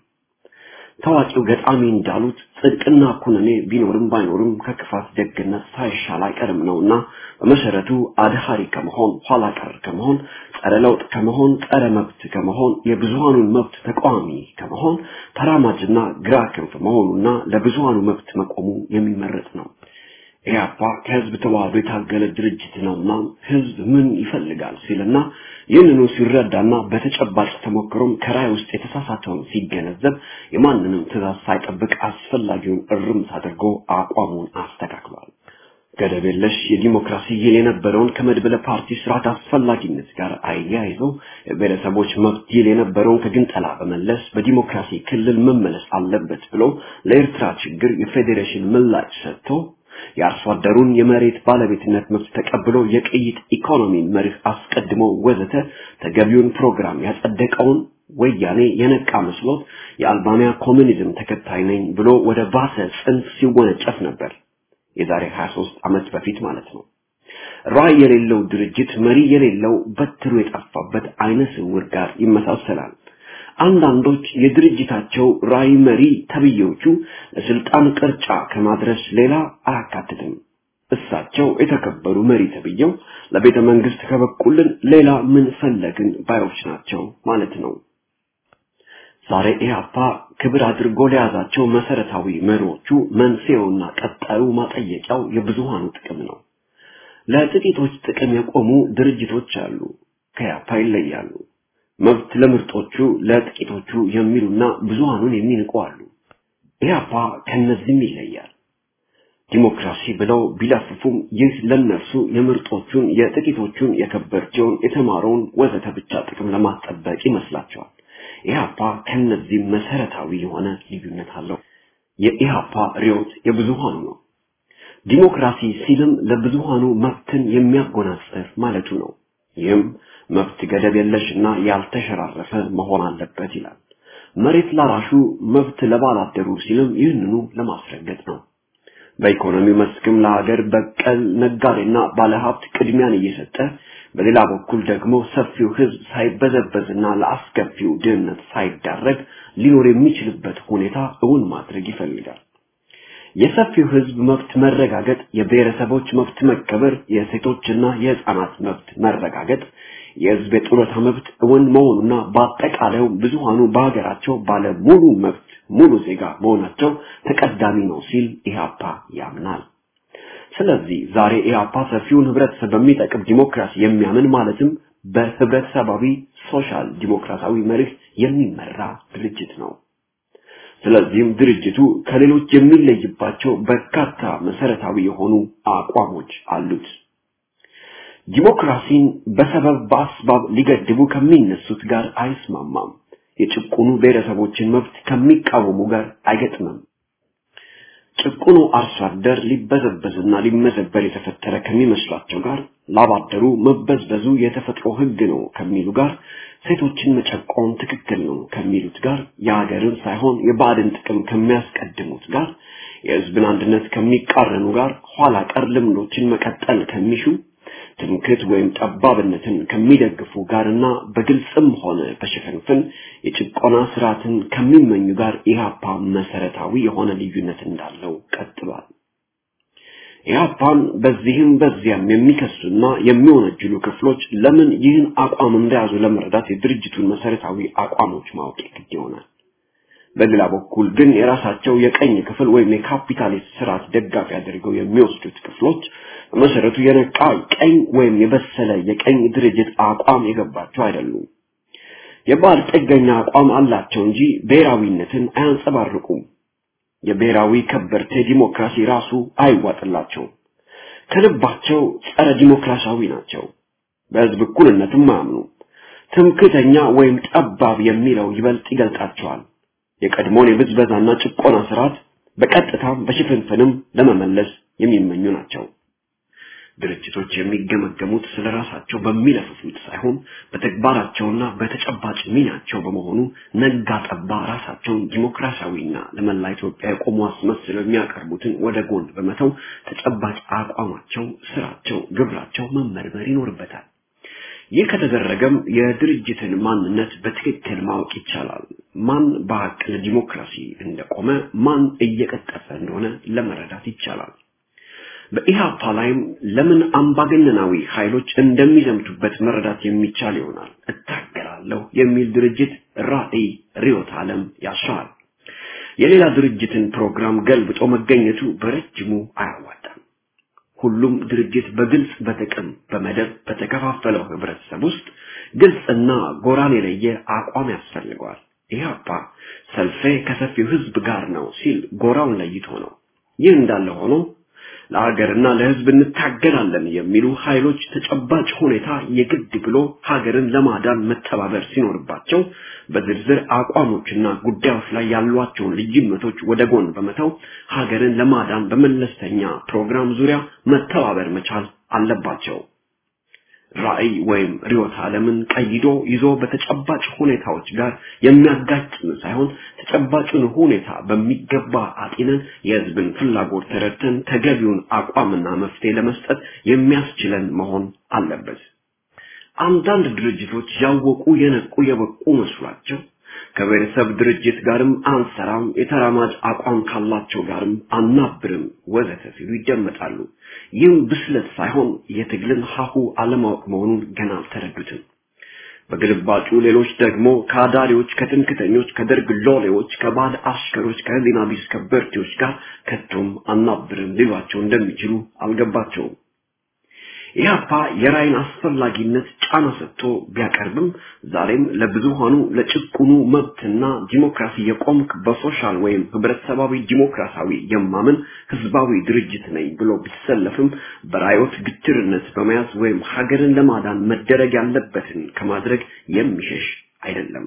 ታዋቂው ገጣሚ እንዳሉት ጽድቅና ኩነኔ ቢኖርም ባይኖርም ከክፋት ደግነት ሳይሻል አይቀርም ነውና በመሰረቱ አድሃሪ ከመሆን ኋላ ቀር ከመሆን ጸረ ለውጥ ከመሆን ጸረ መብት ከመሆን የብዙሃኑን መብት ተቃዋሚ ከመሆን ተራማጅና ግራ ክንፍ መሆኑና ለብዙሃኑ መብት መቆሙ የሚመረጥ ነው። ኢህአፓ ከህዝብ ተዋህዶ የታገለ ድርጅት ነውና ህዝብ ምን ይፈልጋል ሲልና ይህንኑ ሲረዳና በተጨባጭ ተሞክሮም ከራይ ውስጥ የተሳሳተውን ሲገነዘብ የማንንም ትእዛዝ ሳይጠብቅ አስፈላጊውን እርምት አድርጎ አቋሙን አስተካክሏል። ገደብ የለሽ የዲሞክራሲ ይል የነበረውን ከመድበለ ፓርቲ ስርዓት አስፈላጊነት ጋር አያይዞ የብሔረሰቦች መብት ይል የነበረውን ከግንጠላ በመለስ በዲሞክራሲ ክልል መመለስ አለበት ብሎ ለኤርትራ ችግር የፌዴሬሽን ምላሽ ሰጥቶ የአርሶ አደሩን የመሬት ባለቤትነት መብት ተቀብሎ የቅይጥ ኢኮኖሚን መርህ አስቀድሞ ወዘተ ተገቢውን ፕሮግራም ያጸደቀውን ወያኔ የነቃ መስሎት የአልባንያ ኮሚኒዝም ተከታይ ነኝ ብሎ ወደ ባሰ ጽንፍ ሲወነጨፍ ነበር። የዛሬ 23 ዓመት በፊት ማለት ነው። ራዕይ የሌለው ድርጅት መሪ የሌለው በትሩ የጠፋበት አይነ ስውር ጋር ይመሳሰላል። አንዳንዶች የድርጅታቸው ራዕይ መሪ ተብዬዎቹ ለስልጣን ቅርጫ ከማድረስ ሌላ አያካትትም። እሳቸው የተከበሩ መሪ ተብዬው ለቤተ መንግስት ከበቁልን ሌላ ምን ፈለግን ባዮች ናቸው ማለት ነው። ዛሬ ኢህአፓ ክብር አድርጎ ለያዛቸው መሰረታዊ መሪዎቹ መንስኤውና ቀጣዩ ማጠየቂያው የብዙሃኑ ጥቅም ነው። ለጥቂቶች ጥቅም የቆሙ ድርጅቶች አሉ፣ ከኢህአፓ ይለያሉ። መብት ለምርጦቹ ለጥቂቶቹ የሚሉና ብዙሃኑን የሚንቁ አሉ። ኢህአፓ ከነዚህም ይለያል። ዲሞክራሲ ብለው ቢለፍፉም ይህ ለነርሱ የምርጦቹን የጥቂቶቹን የከበርቸውን የተማረውን ወዘተ ብቻ ጥቅም ለማስጠበቅ ይመስላቸዋል። ኢህአፓ ከነዚህም መሰረታዊ የሆነ ልዩነት አለው። የኢህአፓ ርዕዮት የብዙሃኑ ነው። ዲሞክራሲ ሲልም ለብዙሃኑ መብትን የሚያጎናጽፍ ማለቱ ነው። ይህም መብት ገደብ የለሽና ያልተሸራረፈ መሆን አለበት ይላል። መሬት ላራሹ መብት ለባላደሩ ሲልም ይህንኑ ለማስረገጥ ነው። በኢኮኖሚው መስክም ለሀገር በቀል ነጋዴና ባለሀብት ቅድሚያን እየሰጠ በሌላ በኩል ደግሞ ሰፊው ህዝብ ሳይበዘበዝና ለአስከፊው ድህነት ሳይዳረግ ሊኖር የሚችልበት ሁኔታ እውን ማድረግ ይፈልጋል። የሰፊው ህዝብ መብት መረጋገጥ፣ የብሔረሰቦች መብት መከበር፣ የሴቶችና የህፃናት መብት መረጋገጥ፣ የህዝብ የጡረታ መብት እውን መሆኑና በአጠቃላዩ ብዙሃኑ በሀገራቸው ባለ ሙሉ መብት ሙሉ ዜጋ መሆናቸው ተቀዳሚ ነው ሲል ኢህአፓ ያምናል። ስለዚህ ዛሬ ኢህአፓ ሰፊውን ህብረተሰብ በሚጠቅም ዲሞክራሲ የሚያምን ማለትም በህብረተሰባዊ ሶሻል ዲሞክራሲያዊ መርህ የሚመራ ድርጅት ነው። ስለዚህም ድርጅቱ ከሌሎች የሚለይባቸው በርካታ መሰረታዊ የሆኑ አቋሞች አሉት። ዲሞክራሲን በሰበብ በአስባብ ሊገድቡ ከሚነሱት ጋር አይስማማም። የጭቁኑ ብሔረሰቦችን መብት ከሚቃወሙ ጋር አይገጥምም። ጭቁኑ አርሶ አደር ሊበዘበዝና ሊመዘበር የተፈጠረ ከሚመስላቸው ጋር ላባደሩ መበዝበዙ የተፈጥሮ ህግ ነው ከሚሉ ጋር ሴቶችን መጨቆን ትክክል ነው ከሚሉት ጋር የሀገርን ሳይሆን የባዕድን ጥቅም ከሚያስቀድሙት ጋር የህዝብን አንድነት ከሚቃረኑ ጋር ኋላ ቀር ልምዶችን መቀጠል ከሚሹ ትምክህት ወይም ጠባብነትን ከሚደግፉ ጋርና በግልጽም ሆነ በሽፍንፍን የጭቆና ስርዓትን ከሚመኙ ጋር ኢህአፓ መሰረታዊ የሆነ ልዩነት እንዳለው ቀጥሏል። ኢህአፓን በዚህም በዚያም የሚከሱና የሚወነጅሉ ክፍሎች ለምን ይህን አቋም እንደያዙ ለመረዳት የድርጅቱን መሰረታዊ አቋሞች ማወቅ ግድ ይሆናል። በሌላ በኩል ግን የራሳቸው የቀኝ ክፍል ወይም የካፒታሊስት ስርዓት ደጋፊ አድርገው የሚወስዱት ክፍሎች በመሰረቱ የነቃ ቀኝ ወይም የበሰለ የቀኝ ድርጅት አቋም የገባቸው አይደሉም። የባል ጥገኛ አቋም አላቸው እንጂ ብሔራዊነትን አያንጸባርቁም። የብሔራዊ ከበርቴ ዲሞክራሲ ራሱ አይዋጥላቸውም። ከልባቸው ጸረ ዲሞክራሲያዊ ናቸው። በህዝብ እኩልነትም አያምኑ። ትምክህተኛ ወይም ጠባብ የሚለው ይበልጥ ይገልጣቸዋል። የቀድሞውን የብዝበዛና ጭቆና ስርዓት በቀጥታም በሽፍንፍንም ለመመለስ የሚመኙ ናቸው። ድርጅቶች የሚገመገሙት ስለ ራሳቸው በሚለፍፉት ሳይሆን በተግባራቸውና በተጨባጭ ሚናቸው በመሆኑ ነጋ ጠባ ራሳቸውን ዲሞክራሲያዊና ለመላ ኢትዮጵያ የቆሙ አስመስለው የሚያቀርቡትን ወደ ጎን በመተው ተጨባጭ አቋማቸው፣ ስራቸው፣ ግብራቸው መመርመር ይኖርበታል። ይህ ከተደረገም የድርጅትን ማንነት በትክክል ማወቅ ይቻላል። ማን በሀቅ ለዲሞክራሲ እንደቆመ፣ ማን እየቀጠፈ እንደሆነ ለመረዳት ይቻላል። በኢህአፓ ላይም ለምን አምባገነናዊ ኃይሎች እንደሚዘምቱበት መረዳት የሚቻል ይሆናል። እታገላለሁ የሚል ድርጅት ራዕይ፣ ርዕዮተ ዓለም ያሻዋል። የሌላ ድርጅትን ፕሮግራም ገልብጦ መገኘቱ በረጅሙ አያዋጣም። ሁሉም ድርጅት በግልጽ በጥቅም በመደብ በተከፋፈለው ህብረተሰብ ውስጥ ግልጽና ጎራን የለየ አቋም ያስፈልገዋል። ኢህአፓ ሰልፌ ከሰፊው ህዝብ ጋር ነው ሲል ጎራውን ለይቶ ነው። ይህ እንዳለ ሆኖ ለሀገርና ለህዝብ እንታገላለን የሚሉ ኃይሎች ተጨባጭ ሁኔታ የግድ ብሎ ሀገርን ለማዳን መተባበር ሲኖርባቸው በዝርዝር አቋሞችና ጉዳዮች ላይ ያሏቸውን ልዩነቶች ወደ ጎን በመተው ሀገርን ለማዳን በመለስተኛ ፕሮግራም ዙሪያ መተባበር መቻል አለባቸው። ራዕይ ወይም ርዕዮተ ዓለምን ቀይዶ ይዞ በተጨባጭ ሁኔታዎች ጋር የሚያጋጭን ሳይሆን ተጨባጩን ሁኔታ በሚገባ አጢነን የህዝብን ፍላጎት ተረድተን ተገቢውን አቋምና መፍትሄ ለመስጠት የሚያስችለን መሆን አለበት። አንዳንድ ድርጅቶች ያወቁ የነቁ የበቁ መስሏቸው ከብሔረሰብ ድርጅት ጋርም አንሰራም፣ የተራማጅ አቋም ካላቸው ጋርም አናብርም ወዘተ ሲሉ ይደመጣሉ። ይህም ብስለት ሳይሆን የትግልን ሀሁ አለማወቅ መሆኑን ገና አልተረዱትም። በግልባጩ ሌሎች ደግሞ ከአዳሪዎች፣ ከትምክተኞች፣ ከደርግ ሎሌዎች፣ ከባዕድ አሽከሮች፣ ከህሊና ቢስ ከበርቴዎች ጋር ከቶም አናብርም ሊሏቸው እንደሚችሉ አልገባቸውም። ኢህአፓ የራይን አስፈላጊነት ጫና ሰጥቶ ቢያቀርብም ዛሬም ለብዙሃኑ ለጭቁኑ መብትና ዲሞክራሲ የቆምክ በሶሻል ወይም ህብረተሰባዊ ዲሞክራሲያዊ የማምን ህዝባዊ ድርጅት ነኝ ብሎ ቢሰለፍም በራዮት ግትርነት በመያዝ ወይም ሀገርን ለማዳን መደረግ ያለበትን ከማድረግ የሚሸሽ አይደለም።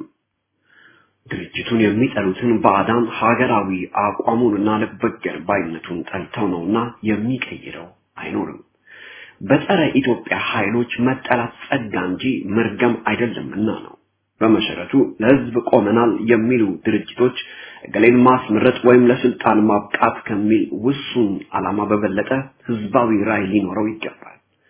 ድርጅቱን የሚጠሉትን ባዕዳን ሀገራዊ አቋሙንና ልበገር ባይነቱን ጠልተው ነውና የሚቀይረው አይኖርም። በጸረ ኢትዮጵያ ኃይሎች መጠላት ጸጋ እንጂ መርገም አይደለምና ነው። በመሰረቱ ለህዝብ ቆመናል የሚሉ ድርጅቶች እገሌን ማስመረጥ ወይም ለስልጣን ማብቃት ከሚል ውሱን ዓላማ በበለጠ ህዝባዊ ራዕይ ሊኖረው ይገባል።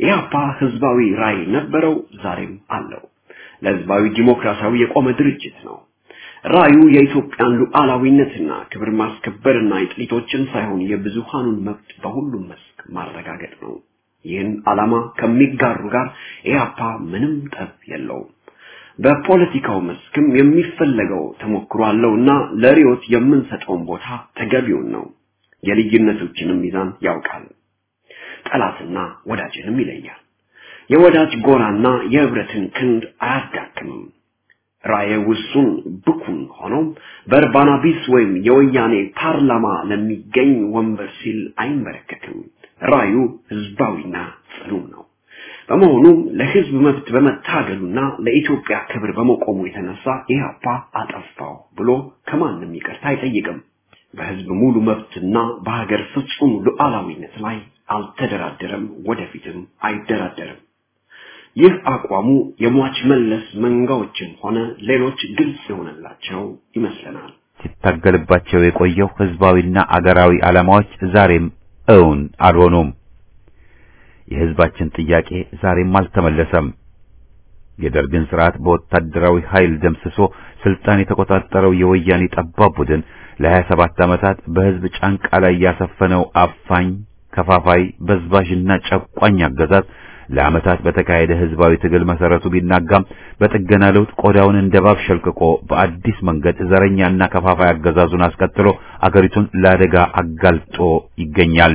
ኢህአፓ ህዝባዊ ራዕይ ነበረው፣ ዛሬም አለው። ለህዝባዊ ዲሞክራሲያዊ የቆመ ድርጅት ነው። ራዩ የኢትዮጵያን ሉዓላዊነትና ክብር ማስከበርና የጥቂቶችን ሳይሆን የብዙሃኑን መብት በሁሉም መስክ ማረጋገጥ ነው። ይህን ዓላማ ከሚጋሩ ጋር ኢህአፓ ምንም ጠብ የለውም። በፖለቲካው መስክም የሚፈለገው ተሞክሮ አለውና ለሪዮት የምንሰጠውን ቦታ ተገቢውን ነው። የልዩነቶችንም ሚዛን ያውቃል። ጠላትና ወዳጅንም ይለያል። የወዳጅ ጎራና የህብረትን ክንድ አያዳክምም። ራእየ ውሱን ብኩን ሆኖም በእርባና ቢስ ወይም የወያኔ ፓርላማ ለሚገኝ ወንበር ሲል አይንበረከክም። ራዩ ህዝባዊና ጽኑም ነው። በመሆኑም ለህዝብ መብት በመታገሉና ለኢትዮጵያ ክብር በመቆሙ የተነሳ ኢህአፓ አጠፋው ብሎ ከማንም ይቅርታ አይጠይቅም። በህዝብ ሙሉ መብትና በሀገር ፍጹም ሉዓላዊነት ላይ አልተደራደረም፣ ወደፊትም አይደራደርም። ይህ አቋሙ የሟች መለስ መንጋዎችን ሆነ ሌሎች ግልጽ የሆነላቸው ይመስለናል። ሲታገልባቸው የቆየው ህዝባዊና አገራዊ ዓላማዎች ዛሬም እውን አልሆኑም። የህዝባችን ጥያቄ ዛሬም አልተመለሰም። የደርግን ስርዓት በወታደራዊ ኃይል ደምስሶ ስልጣን የተቆጣጠረው የወያኔ ጠባብ ቡድን ለሀያ ሰባት ዓመታት በህዝብ ጫንቃ ላይ ያሰፈነው አፋኝ፣ ከፋፋይ፣ በዝባዥና ጨቋኝ አገዛዝ ለዓመታት በተካሄደ ህዝባዊ ትግል መሰረቱ ቢናጋም በጥገና ለውጥ ቆዳውን እንደ እባብ ሸልቅቆ በአዲስ መንገድ ዘረኛና ከፋፋይ አገዛዙን አስቀጥሎ አገሪቱን ለአደጋ አጋልጦ ይገኛል።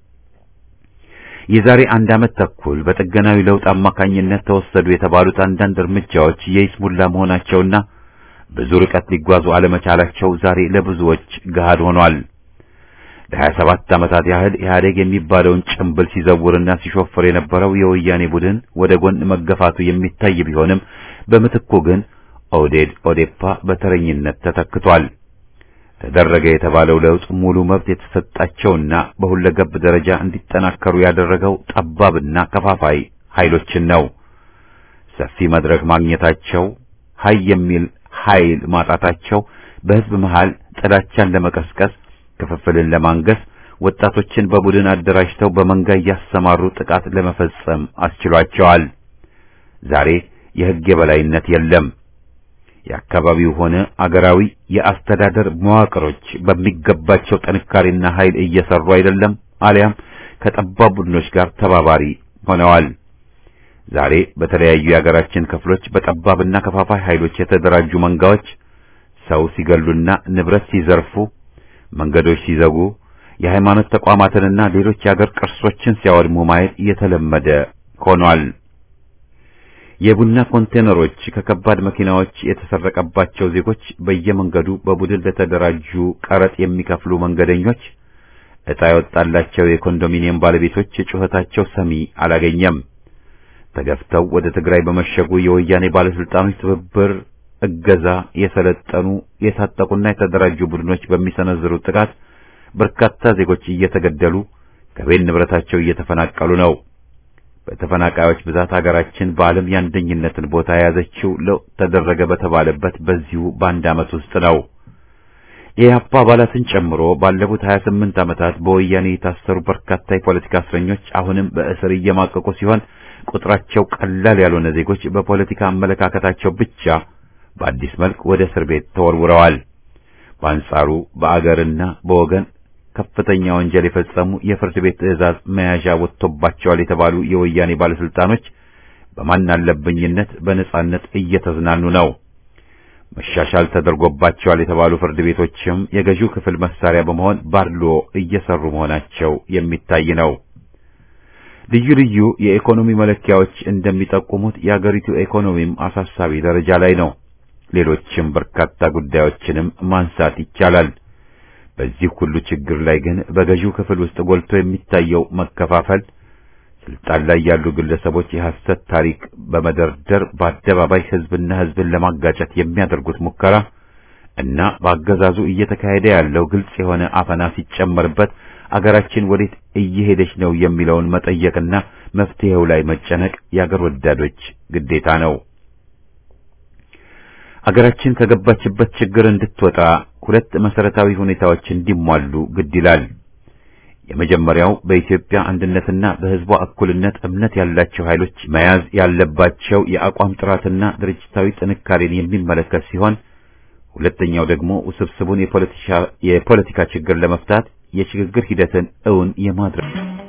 የዛሬ አንድ ዓመት ተኩል በጥገናዊ ለውጥ አማካኝነት ተወሰዱ የተባሉት አንዳንድ እርምጃዎች የይስሙላ መሆናቸውና ብዙ ርቀት ሊጓዙ አለመቻላቸው ዛሬ ለብዙዎች ገሃድ ሆኗል። ለሀያ ሰባት ዓመታት ያህል ኢህአዴግ የሚባለውን ጭምብል ሲዘውርና ሲሾፍር የነበረው የወያኔ ቡድን ወደ ጎን መገፋቱ የሚታይ ቢሆንም በምትኩ ግን ኦህዴድ ኦዴፓ በተረኝነት ተተክቷል። ተደረገ የተባለው ለውጥ ሙሉ መብት የተሰጣቸውና በሁለገብ ደረጃ እንዲጠናከሩ ያደረገው ጠባብና ከፋፋይ ኃይሎችን ነው። ሰፊ መድረክ ማግኘታቸው፣ ሀይ የሚል ኃይል ማጣታቸው በህዝብ መሃል ጥላቻን ለመቀስቀስ ክፍፍልን ለማንገስ ወጣቶችን በቡድን አደራጅተው በመንጋ እያሰማሩ ጥቃት ለመፈጸም አስችሏቸዋል። ዛሬ የህግ የበላይነት የለም። የአካባቢው ሆነ አገራዊ የአስተዳደር መዋቅሮች በሚገባቸው ጥንካሬና ኃይል እየሰሩ አይደለም፣ አሊያም ከጠባብ ቡድኖች ጋር ተባባሪ ሆነዋል። ዛሬ በተለያዩ የአገራችን ክፍሎች በጠባብና ከፋፋይ ኃይሎች የተደራጁ መንጋዎች ሰው ሲገሉና ንብረት ሲዘርፉ መንገዶች ሲዘጉ የሃይማኖት ተቋማትንና ሌሎች የአገር ቅርሶችን ሲያወድሙ ማየት እየተለመደ ሆኗል። የቡና ኮንቴነሮች ከከባድ መኪናዎች የተሰረቀባቸው ዜጎች በየመንገዱ በቡድን ለተደራጁ ቀረጥ የሚከፍሉ መንገደኞች፣ ዕጣ የወጣላቸው የኮንዶሚኒየም ባለቤቶች ጩኸታቸው ሰሚ አላገኘም። ተገፍተው ወደ ትግራይ በመሸጉ የወያኔ ባለስልጣኖች ትብብር እገዛ የሰለጠኑ የታጠቁና የተደራጁ ቡድኖች በሚሰነዝሩት ጥቃት በርካታ ዜጎች እየተገደሉ ከቤት ንብረታቸው እየተፈናቀሉ ነው። በተፈናቃዮች ብዛት ሀገራችን በዓለም የአንደኝነትን ቦታ የያዘችው ለውጥ ተደረገ በተባለበት በዚሁ በአንድ ዓመት ውስጥ ነው። የኢህአፓ አባላትን ጨምሮ ባለፉት 28 ዓመታት በወያኔ የታሰሩ በርካታ የፖለቲካ እስረኞች አሁንም በእስር እየማቀቁ ሲሆን ቁጥራቸው ቀላል ያልሆነ ዜጎች በፖለቲካ አመለካከታቸው ብቻ በአዲስ መልክ ወደ እስር ቤት ተወርውረዋል። በአንጻሩ በአገርና በወገን ከፍተኛ ወንጀል የፈጸሙ የፍርድ ቤት ትዕዛዝ መያዣ ወጥቶባቸዋል የተባሉ የወያኔ ባለስልጣኖች በማን አለብኝነት በነጻነት እየተዝናኑ ነው። መሻሻል ተደርጎባቸዋል የተባሉ ፍርድ ቤቶችም የገዢው ክፍል መሳሪያ በመሆን ባድሎ እየሰሩ መሆናቸው የሚታይ ነው። ልዩ ልዩ የኢኮኖሚ መለኪያዎች እንደሚጠቁሙት የአገሪቱ ኢኮኖሚም አሳሳቢ ደረጃ ላይ ነው። ሌሎችም በርካታ ጉዳዮችንም ማንሳት ይቻላል። በዚህ ሁሉ ችግር ላይ ግን በገዢው ክፍል ውስጥ ጎልቶ የሚታየው መከፋፈል፣ ስልጣን ላይ ያሉ ግለሰቦች የሐሰት ታሪክ በመደርደር በአደባባይ ሕዝብና ሕዝብን ለማጋጨት የሚያደርጉት ሙከራ እና በአገዛዙ እየተካሄደ ያለው ግልጽ የሆነ አፈና ሲጨመርበት አገራችን ወዴት እየሄደች ነው የሚለውን መጠየቅና መፍትሄው ላይ መጨነቅ የአገር ወዳዶች ግዴታ ነው። አገራችን ከገባችበት ችግር እንድትወጣ ሁለት መሰረታዊ ሁኔታዎች እንዲሟሉ ግድ ይላል። የመጀመሪያው በኢትዮጵያ አንድነትና በሕዝቧ እኩልነት እምነት ያላቸው ኃይሎች መያዝ ያለባቸው የአቋም ጥራትና ድርጅታዊ ጥንካሬን የሚመለከት ሲሆን ሁለተኛው ደግሞ ውስብስቡን የፖለቲካ ችግር ለመፍታት የሽግግር ሂደትን እውን የማድረግ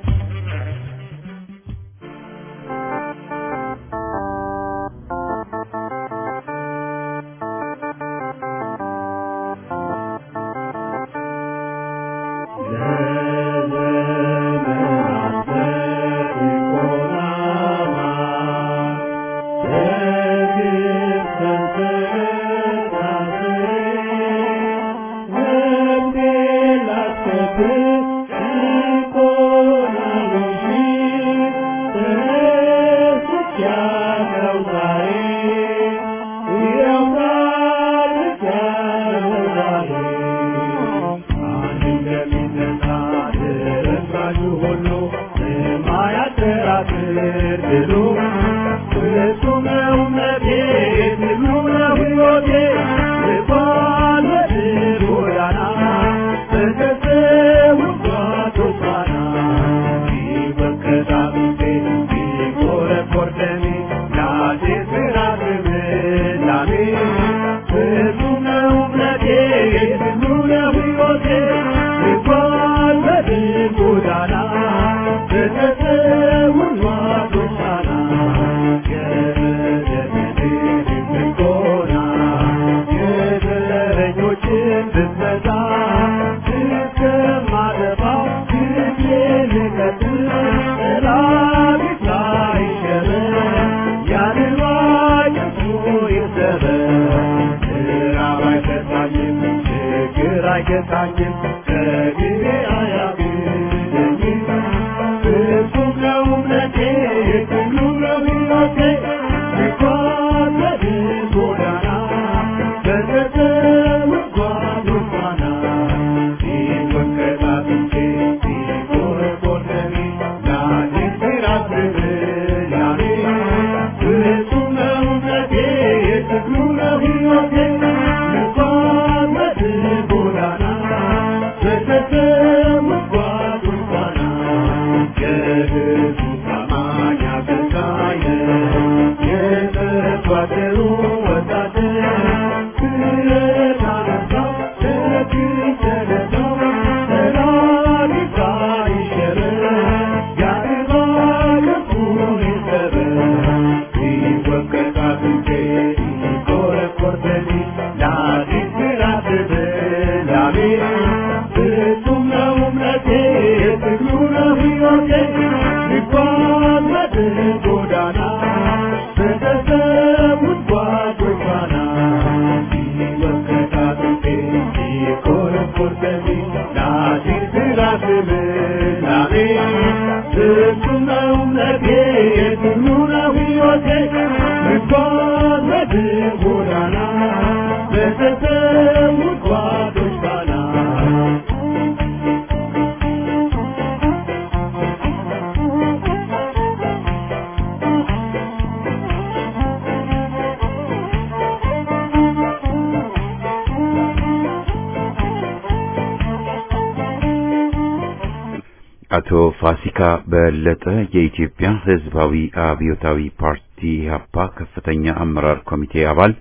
አቶ ፋሲካ በለጠ የኢትዮጵያ ሕዝባዊ አብዮታዊ ፓርቲ ኢህአፓ ከፍተኛ አመራር ኮሚቴ አባል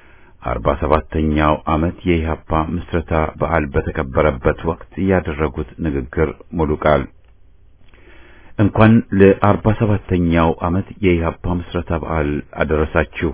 አርባ ሰባተኛው ዓመት የኢህአፓ ምስረታ በዓል በተከበረበት ወቅት ያደረጉት ንግግር ሙሉ ቃል እንኳን ለአርባ ሰባተኛው ዓመት የኢህአፓ ምስረታ በዓል አደረሳችሁ።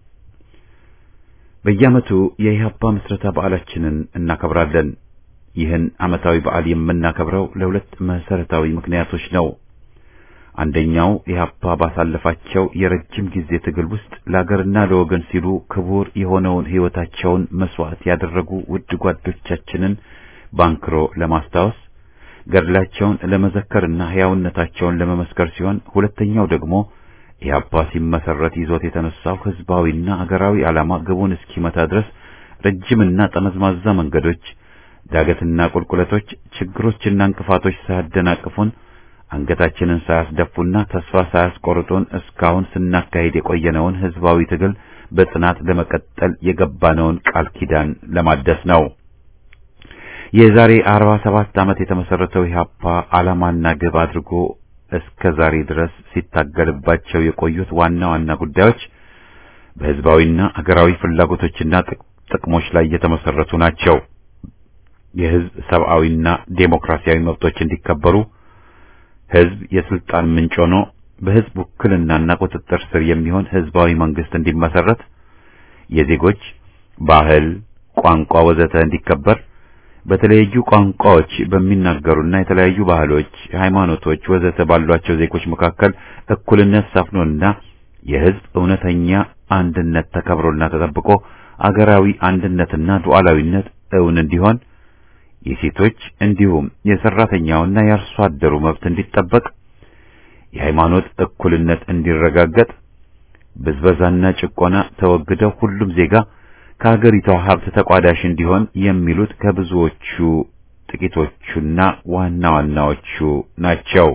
በየዓመቱ የኢህአፓ ምስረታ በዓላችንን እናከብራለን። ይህን ዓመታዊ በዓል የምናከብረው ለሁለት መሰረታዊ ምክንያቶች ነው። አንደኛው ኢህአፓ ባሳለፋቸው የረጅም ጊዜ ትግል ውስጥ ለአገርና ለወገን ሲሉ ክቡር የሆነውን ሕይወታቸውን መስዋዕት ያደረጉ ውድ ጓዶቻችንን ባንክሮ ለማስታወስ ገድላቸውን ለመዘከርና ሕያውነታቸውን ለመመስከር ሲሆን፣ ሁለተኛው ደግሞ ኢህአፓ ሲመሰረት ይዞት የተነሳው ህዝባዊና አገራዊ ዓላማ ግቡን እስኪመታ ድረስ ረጅምና ጠመዝማዛ መንገዶች ዳገትና ቁልቁለቶች፣ ችግሮችና እንቅፋቶች ሳያደናቅፉን አንገታችንን ሳያስደፉና ተስፋ ሳያስቆርጡን እስካሁን ስናካሄድ የቆየነውን ህዝባዊ ትግል በጽናት ለመቀጠል የገባነውን ቃል ኪዳን ለማደስ ነው። የዛሬ 47 ዓመት የተመሰረተው ኢህአፓ ዓላማና ግብ አድርጎ እስከ ዛሬ ድረስ ሲታገልባቸው የቆዩት ዋና ዋና ጉዳዮች በህዝባዊና አገራዊ ፍላጎቶችና ጥቅሞች ላይ የተመሰረቱ ናቸው። የህዝብ ሰብአዊና ዴሞክራሲያዊ መብቶች እንዲከበሩ፣ ህዝብ የስልጣን ምንጭ ሆኖ በህዝብ ውክልናና ቁጥጥር ስር የሚሆን ህዝባዊ መንግስት እንዲመሰረት፣ የዜጎች ባህል፣ ቋንቋ ወዘተ እንዲከበር በተለያዩ ቋንቋዎች በሚናገሩና የተለያዩ ባህሎች፣ ሃይማኖቶች ወዘተ ባሏቸው ዜጎች መካከል እኩልነት ሰፍኖና የህዝብ እውነተኛ አንድነት ተከብሮና ተጠብቆ አገራዊ አንድነትና ሉዓላዊነት እውን እንዲሆን የሴቶች እንዲሁም የሰራተኛውና የአርሶ አደሩ መብት እንዲጠበቅ የሃይማኖት እኩልነት እንዲረጋገጥ ብዝበዛና ጭቆና ተወግደው ሁሉም ዜጋ ከሀገሪቷ ሀብት ተቋዳሽ እንዲሆን የሚሉት ከብዙዎቹ ጥቂቶቹና ዋና ዋናዎቹ ናቸው።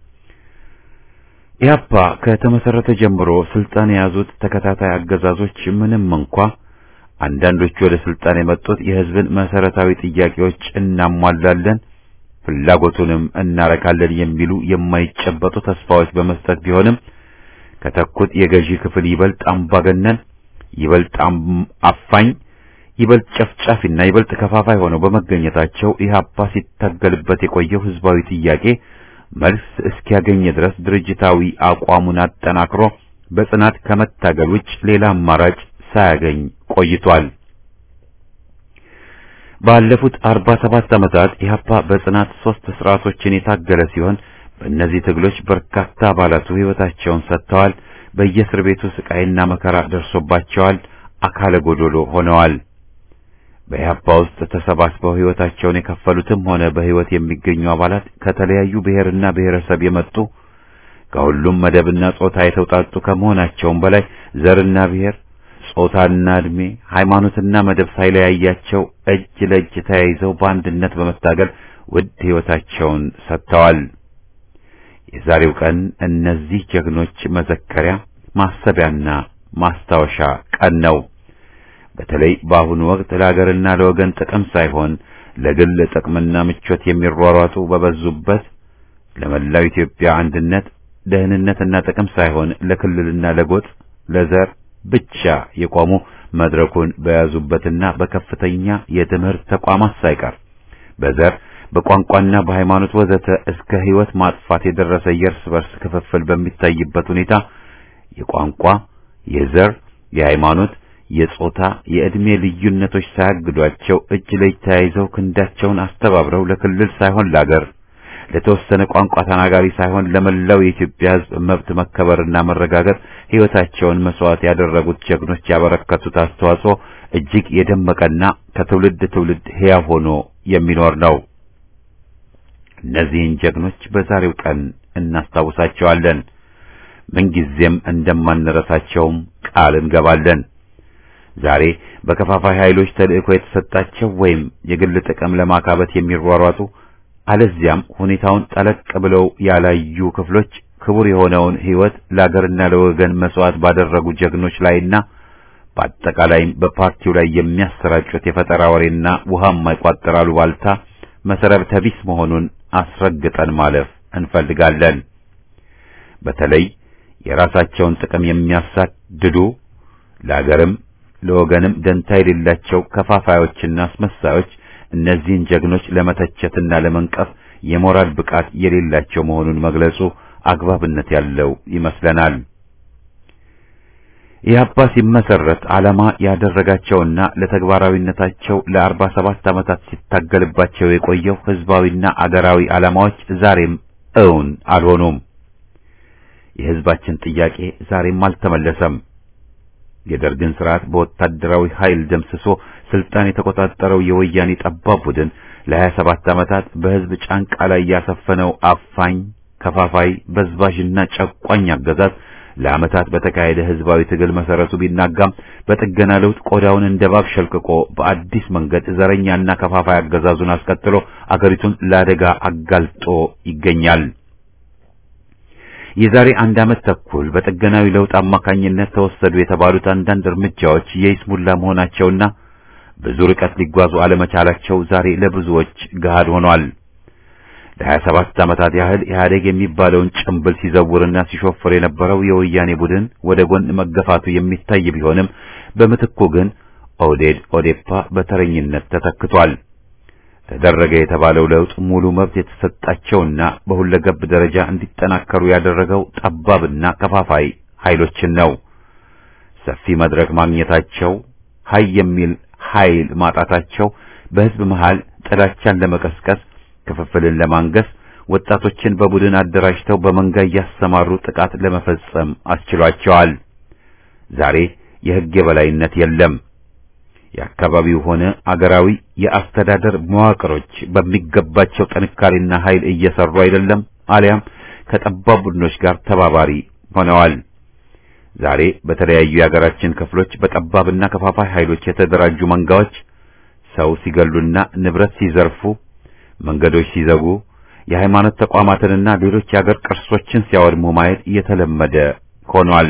ኢህአፓ ከተመሰረተ ጀምሮ ስልጣን የያዙት ተከታታይ አገዛዞች ምንም እንኳ አንዳንዶቹ ወደ ስልጣን የመጡት የህዝብን መሰረታዊ ጥያቄዎች እናሟላለን፣ ፍላጎቱንም እናረካለን የሚሉ የማይጨበጡ ተስፋዎች በመስጠት ቢሆንም ከተኩት የገዢ ክፍል ይበልጥ አምባገነን ይበልጥ አፋኝ ይበልጥ ጨፍጫፊና ይበልጥ ከፋፋይ ሆነው በመገኘታቸው ኢህአፓ ሲታገልበት የቆየው ህዝባዊ ጥያቄ መልስ እስኪያገኝ ድረስ ድርጅታዊ አቋሙን አጠናክሮ በጽናት ከመታገል ውጭ ሌላ አማራጭ ሳያገኝ ቆይቷል። ባለፉት 47 ዓመታት ኢህአፓ በጽናት ሶስት ስርዓቶችን የታገለ ሲሆን በእነዚህ ትግሎች በርካታ አባላቱ ህይወታቸውን ሰጥተዋል። በየእስር ቤቱ ስቃይና መከራ ደርሶባቸዋል። አካለ ጎዶሎ ሆነዋል። በኢህአፓ ውስጥ ተሰባስበው ህይወታቸውን የከፈሉትም ሆነ በህይወት የሚገኙ አባላት ከተለያዩ ብሔርና ብሔረሰብ የመጡ ከሁሉም መደብና ጾታ የተውጣጡ ከመሆናቸውም በላይ ዘርና ብሔር፣ ጾታና እድሜ፣ ሃይማኖትና መደብ ሳይለያያቸው እጅ ለእጅ ተያይዘው በአንድነት በመታገል ውድ ህይወታቸውን ሰጥተዋል። የዛሬው ቀን እነዚህ ጀግኖች መዘከሪያ ማሰቢያና ማስታወሻ ቀን ነው። በተለይ በአሁኑ ወቅት ለሀገርና ለወገን ጥቅም ሳይሆን ለግል ጥቅምና ምቾት የሚሯሯጡ በበዙበት ለመላው ኢትዮጵያ አንድነት፣ ደህንነትና ጥቅም ሳይሆን ለክልልና ለጎጥ፣ ለዘር ብቻ የቆሙ መድረኩን በያዙበትና በከፍተኛ የትምህርት ተቋማት ሳይቀር በዘር በቋንቋና በሃይማኖት ወዘተ እስከ ህይወት ማጥፋት የደረሰ የእርስ በርስ ክፍፍል በሚታይበት ሁኔታ የቋንቋ፣ የዘር፣ የሃይማኖት፣ የጾታ፣ የዕድሜ ልዩነቶች ሳያግዷቸው እጅ ለእጅ ተያይዘው ክንዳቸውን አስተባብረው ለክልል ሳይሆን ለአገር፣ ለተወሰነ ቋንቋ ተናጋሪ ሳይሆን ለመላው የኢትዮጵያ ሕዝብ መብት መከበርና መረጋገጥ ህይወታቸውን መስዋዕት ያደረጉት ጀግኖች ያበረከቱት አስተዋጽኦ እጅግ የደመቀና ከትውልድ ትውልድ ሕያው ሆኖ የሚኖር ነው። እነዚህን ጀግኖች በዛሬው ቀን እናስታውሳቸዋለን። ምንጊዜም እንደማንረሳቸውም ቃል እንገባለን። ዛሬ በከፋፋይ ኃይሎች ተልእኮ የተሰጣቸው ወይም የግል ጥቅም ለማካበት የሚሯሯጡ አለዚያም ሁኔታውን ጠለቅ ብለው ያላዩ ክፍሎች ክቡር የሆነውን ሕይወት ለአገርና ለወገን መስዋዕት ባደረጉ ጀግኖች ላይና በአጠቃላይም በፓርቲው ላይ የሚያሰራጩት የፈጠራ ወሬና ውሃ የማይቋጥር አሉባልታ መሰረተ ቢስ መሆኑን አስረግጠን ማለፍ እንፈልጋለን። በተለይ የራሳቸውን ጥቅም የሚያሳድዱ ለአገርም ለወገንም ደንታ የሌላቸው ከፋፋዮችና አስመሳዮች እነዚህን ጀግኖች ለመተቸትና ለመንቀፍ የሞራል ብቃት የሌላቸው መሆኑን መግለጹ አግባብነት ያለው ይመስለናል። ኢህአፓ ሲመሰረት ዓላማ ያደረጋቸውና ለተግባራዊነታቸው ለአርባ ሰባት ዓመታት ሲታገልባቸው የቆየው ህዝባዊና አገራዊ ዓላማዎች ዛሬም እውን አልሆኑም። የህዝባችን ጥያቄ ዛሬም አልተመለሰም። የደርግን ስርዓት በወታደራዊ ኃይል ደምስሶ ስልጣን የተቆጣጠረው የወያኔ ጠባብ ቡድን ለሀያ ሰባት ዓመታት በህዝብ ጫንቃ ላይ ያሰፈነው አፋኝ፣ ከፋፋይ፣ በዝባዥና ጨቋኝ አገዛዝ ለዓመታት በተካሄደ ህዝባዊ ትግል መሰረቱ ቢናጋም በጥገና ለውጥ ቆዳውን እንደ እባብ ሸልቅቆ በአዲስ መንገድ ዘረኛና ከፋፋይ አገዛዙን አስቀጥሎ አገሪቱን ለአደጋ አጋልጦ ይገኛል። የዛሬ አንድ ዓመት ተኩል በጥገናዊ ለውጥ አማካኝነት ተወሰዱ የተባሉት አንዳንድ እርምጃዎች የይስሙላ መሆናቸውና ብዙ ርቀት ሊጓዙ አለመቻላቸው ዛሬ ለብዙዎች ገሃድ ሆኗል። ለሀያ ሰባት ዓመታት ያህል ኢህአዴግ የሚባለውን ጭምብል ሲዘውርና ሲሾፍር የነበረው የወያኔ ቡድን ወደ ጎን መገፋቱ የሚታይ ቢሆንም በምትኩ ግን ኦህዴድ ኦዴፓ በተረኝነት ተተክቷል። ተደረገ የተባለው ለውጥ ሙሉ መብት የተሰጣቸውና በሁለገብ ደረጃ እንዲጠናከሩ ያደረገው ጠባብና ከፋፋይ ኃይሎችን ነው። ሰፊ መድረክ ማግኘታቸው፣ ሀይ የሚል ኃይል ማጣታቸው በህዝብ መሃል ጥላቻን ለመቀስቀስ ክፍፍልን ለማንገስ ወጣቶችን በቡድን አደራጅተው በመንጋ እያሰማሩ ጥቃት ለመፈጸም አስችሏቸዋል። ዛሬ የህግ የበላይነት የለም። የአካባቢው ሆነ አገራዊ የአስተዳደር መዋቅሮች በሚገባቸው ጥንካሬና ኃይል እየሰሩ አይደለም፣ አሊያም ከጠባብ ቡድኖች ጋር ተባባሪ ሆነዋል። ዛሬ በተለያዩ የሀገራችን ክፍሎች በጠባብና ከፋፋይ ኃይሎች የተደራጁ መንጋዎች ሰው ሲገሉና ንብረት ሲዘርፉ መንገዶች ሲዘጉ የሃይማኖት ተቋማትንና ሌሎች የአገር ቅርሶችን ሲያወድሙ ማየት እየተለመደ ሆኗል።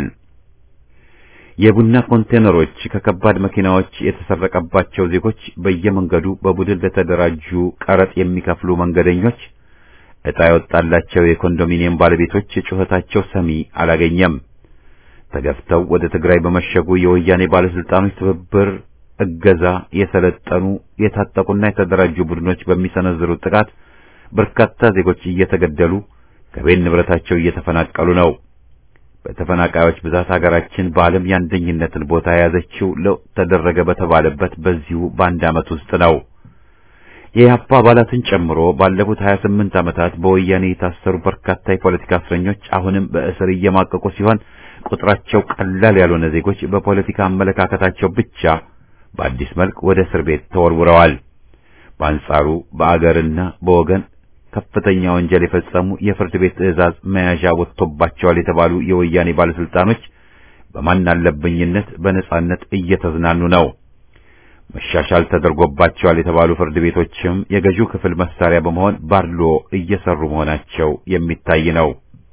የቡና ኮንቴነሮች ከከባድ መኪናዎች የተሰረቀባቸው ዜጎች በየመንገዱ በቡድን ለተደራጁ ቀረጥ የሚከፍሉ መንገደኞች፣ ዕጣ የወጣላቸው የኮንዶሚኒየም ባለቤቶች ጩኸታቸው ሰሚ አላገኘም። ተገፍተው ወደ ትግራይ በመሸጉ የወያኔ ባለስልጣኖች ትብብር እገዛ የሰለጠኑ የታጠቁና የተደራጁ ቡድኖች በሚሰነዝሩት ጥቃት በርካታ ዜጎች እየተገደሉ ከቤት ንብረታቸው እየተፈናቀሉ ነው። በተፈናቃዮች ብዛት ሀገራችን በዓለም የአንደኝነትን ቦታ የያዘችው ለውጥ ተደረገ በተባለበት በዚሁ በአንድ ዓመት ውስጥ ነው። የኢህአፓ አባላትን ጨምሮ ባለፉት 28 ዓመታት በወያኔ የታሰሩ በርካታ የፖለቲካ እስረኞች አሁንም በእስር እየማቀቁ ሲሆን ቁጥራቸው ቀላል ያልሆነ ዜጎች በፖለቲካ አመለካከታቸው ብቻ በአዲስ መልክ ወደ እስር ቤት ተወርውረዋል። በአንጻሩ በአገርና በወገን ከፍተኛ ወንጀል የፈጸሙ የፍርድ ቤት ትዕዛዝ መያዣ ወጥቶባቸዋል የተባሉ የወያኔ ባለስልጣኖች በማን አለብኝነት በነጻነት እየተዝናኑ ነው። መሻሻል ተደርጎባቸዋል የተባሉ ፍርድ ቤቶችም የገዢው ክፍል መሳሪያ በመሆን ባድሎ እየሰሩ መሆናቸው የሚታይ ነው።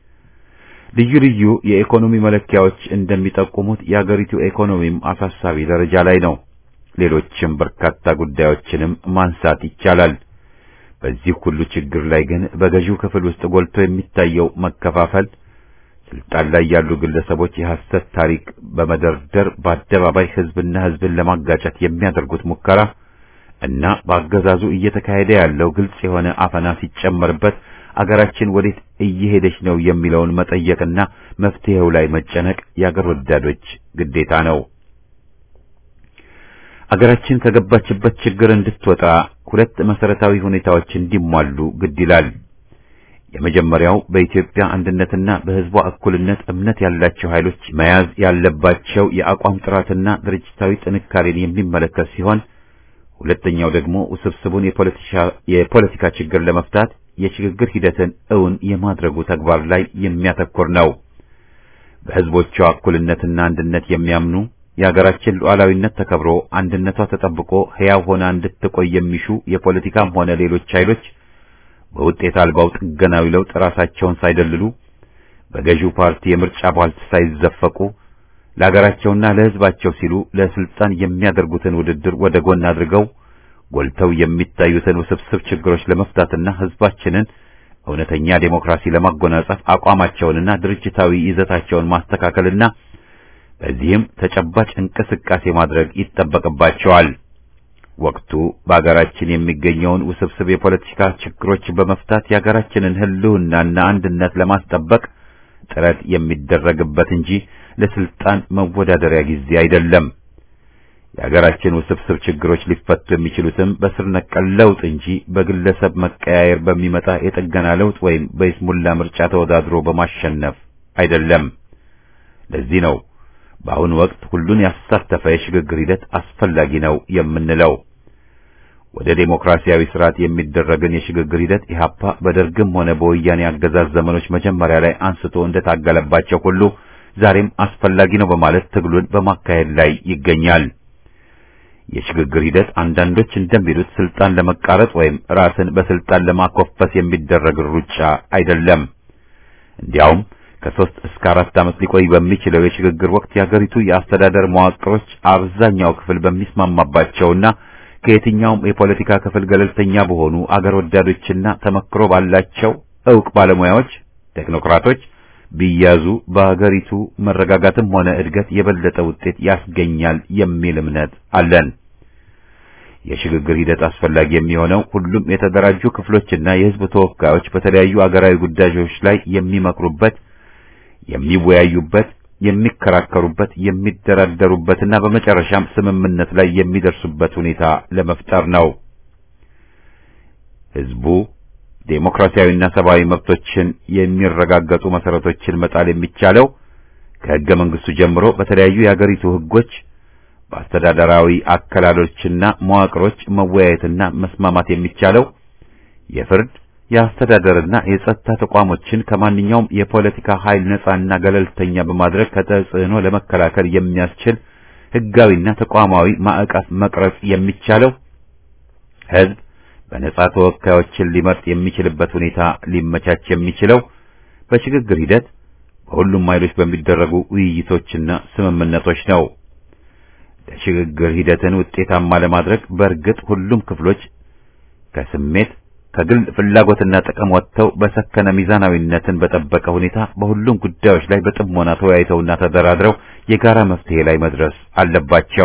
ልዩ ልዩ የኢኮኖሚ መለኪያዎች እንደሚጠቁሙት የአገሪቱ ኢኮኖሚም አሳሳቢ ደረጃ ላይ ነው። ሌሎችም በርካታ ጉዳዮችንም ማንሳት ይቻላል። በዚህ ሁሉ ችግር ላይ ግን በገዢው ክፍል ውስጥ ጎልቶ የሚታየው መከፋፈል፣ ስልጣን ላይ ያሉ ግለሰቦች የሐሰት ታሪክ በመደርደር በአደባባይ ሕዝብና ሕዝብን ለማጋጨት የሚያደርጉት ሙከራ እና በአገዛዙ እየተካሄደ ያለው ግልጽ የሆነ አፈና ሲጨመርበት አገራችን ወዴት እየሄደች ነው የሚለውን መጠየቅና መፍትሄው ላይ መጨነቅ የአገር ወዳዶች ግዴታ ነው። አገራችን ከገባችበት ችግር እንድትወጣ ሁለት መሰረታዊ ሁኔታዎች እንዲሟሉ ግድ ይላል። የመጀመሪያው በኢትዮጵያ አንድነትና በሕዝቧ እኩልነት እምነት ያላቸው ኃይሎች መያዝ ያለባቸው የአቋም ጥራትና ድርጅታዊ ጥንካሬን የሚመለከት ሲሆን ሁለተኛው ደግሞ ውስብስቡን የፖለቲካ ችግር ለመፍታት የሽግግር ሂደትን እውን የማድረጉ ተግባር ላይ የሚያተኩር ነው። በሕዝቦቿ እኩልነትና አንድነት የሚያምኑ የሀገራችን ሉዓላዊነት ተከብሮ አንድነቷ ተጠብቆ ሕያው ሆና እንድትቆይ የሚሹ የፖለቲካም ሆነ ሌሎች ኃይሎች በውጤት አልባው ጥገናዊ ለውጥ ራሳቸውን ሳይደልሉ በገዢው ፓርቲ የምርጫ ቧልት ሳይዘፈቁ ለሀገራቸውና ለሕዝባቸው ሲሉ ለስልጣን የሚያደርጉትን ውድድር ወደ ጎን አድርገው ጎልተው የሚታዩትን ውስብስብ ችግሮች ለመፍታትና ሕዝባችንን እውነተኛ ዴሞክራሲ ለማጎናጸፍ አቋማቸውንና ድርጅታዊ ይዘታቸውን ማስተካከልና በዚህም ተጨባጭ እንቅስቃሴ ማድረግ ይጠበቅባቸዋል። ወቅቱ በአገራችን የሚገኘውን ውስብስብ የፖለቲካ ችግሮች በመፍታት የአገራችንን ሕልውናና አንድነት ለማስጠበቅ ጥረት የሚደረግበት እንጂ ለስልጣን መወዳደሪያ ጊዜ አይደለም። የአገራችን ውስብስብ ችግሮች ሊፈቱ የሚችሉትም በስር ነቀል ለውጥ እንጂ በግለሰብ መቀያየር በሚመጣ የጥገና ለውጥ ወይም በይስሙላ ምርጫ ተወዳድሮ በማሸነፍ አይደለም። ለዚህ ነው በአሁኑ ወቅት ሁሉን ያሳተፈ የሽግግር ሂደት አስፈላጊ ነው የምንለው። ወደ ዴሞክራሲያዊ ስርዓት የሚደረግን የሽግግር ሂደት ኢህአፓ በደርግም ሆነ በወያኔ አገዛዝ ዘመኖች መጀመሪያ ላይ አንስቶ እንደታገለባቸው ሁሉ ዛሬም አስፈላጊ ነው በማለት ትግሉን በማካሄድ ላይ ይገኛል። የሽግግር ሂደት አንዳንዶች እንደሚሉት ስልጣን ለመቃረጥ ወይም ራስን በስልጣን ለማኮፈስ የሚደረግ ሩጫ አይደለም። እንዲያውም ከሶስት እስከ አራት ዓመት ሊቆይ በሚችለው የሽግግር ወቅት የሀገሪቱ የአስተዳደር መዋቅሮች አብዛኛው ክፍል በሚስማማባቸውና ከየትኛውም የፖለቲካ ክፍል ገለልተኛ በሆኑ አገር ወዳዶችና ተመክሮ ባላቸው ዕውቅ ባለሙያዎች ቴክኖክራቶች ቢያዙ በሀገሪቱ መረጋጋትም ሆነ እድገት የበለጠ ውጤት ያስገኛል የሚል እምነት አለን። የሽግግር ሂደት አስፈላጊ የሚሆነው ሁሉም የተደራጁ ክፍሎችና የሕዝብ ተወካዮች በተለያዩ አገራዊ ጉዳዮች ላይ የሚመክሩበት፣ የሚወያዩበት፣ የሚከራከሩበት፣ የሚደራደሩበትና በመጨረሻም ስምምነት ላይ የሚደርሱበት ሁኔታ ለመፍጠር ነው። ሕዝቡ ዴሞክራሲያዊና ሰብአዊ መብቶችን የሚረጋገጡ መሰረቶችን መጣል የሚቻለው ከሕገ መንግስቱ ጀምሮ በተለያዩ የአገሪቱ ሕጎች በአስተዳደራዊ አከላሎችና መዋቅሮች መወያየትና መስማማት የሚቻለው የፍርድ የአስተዳደርና የጸጥታ ተቋሞችን ከማንኛውም የፖለቲካ ኃይል ነጻና ገለልተኛ በማድረግ ከተጽዕኖ ለመከላከል የሚያስችል ሕጋዊና ተቋማዊ ማዕቀፍ መቅረጽ የሚቻለው ሕዝብ በነጻ ተወካዮችን ሊመርጥ የሚችልበት ሁኔታ ሊመቻች የሚችለው በሽግግር ሂደት በሁሉም ኃይሎች በሚደረጉ ውይይቶችና ስምምነቶች ነው። ለሽግግር ሂደትን ውጤታማ ለማድረግ በእርግጥ ሁሉም ክፍሎች ከስሜት ከግል ፍላጎትና ጥቅም ወጥተው በሰከነ ሚዛናዊነትን በጠበቀ ሁኔታ በሁሉም ጉዳዮች ላይ በጥሞና ተወያይተውና ተደራድረው የጋራ መፍትሄ ላይ መድረስ አለባቸው።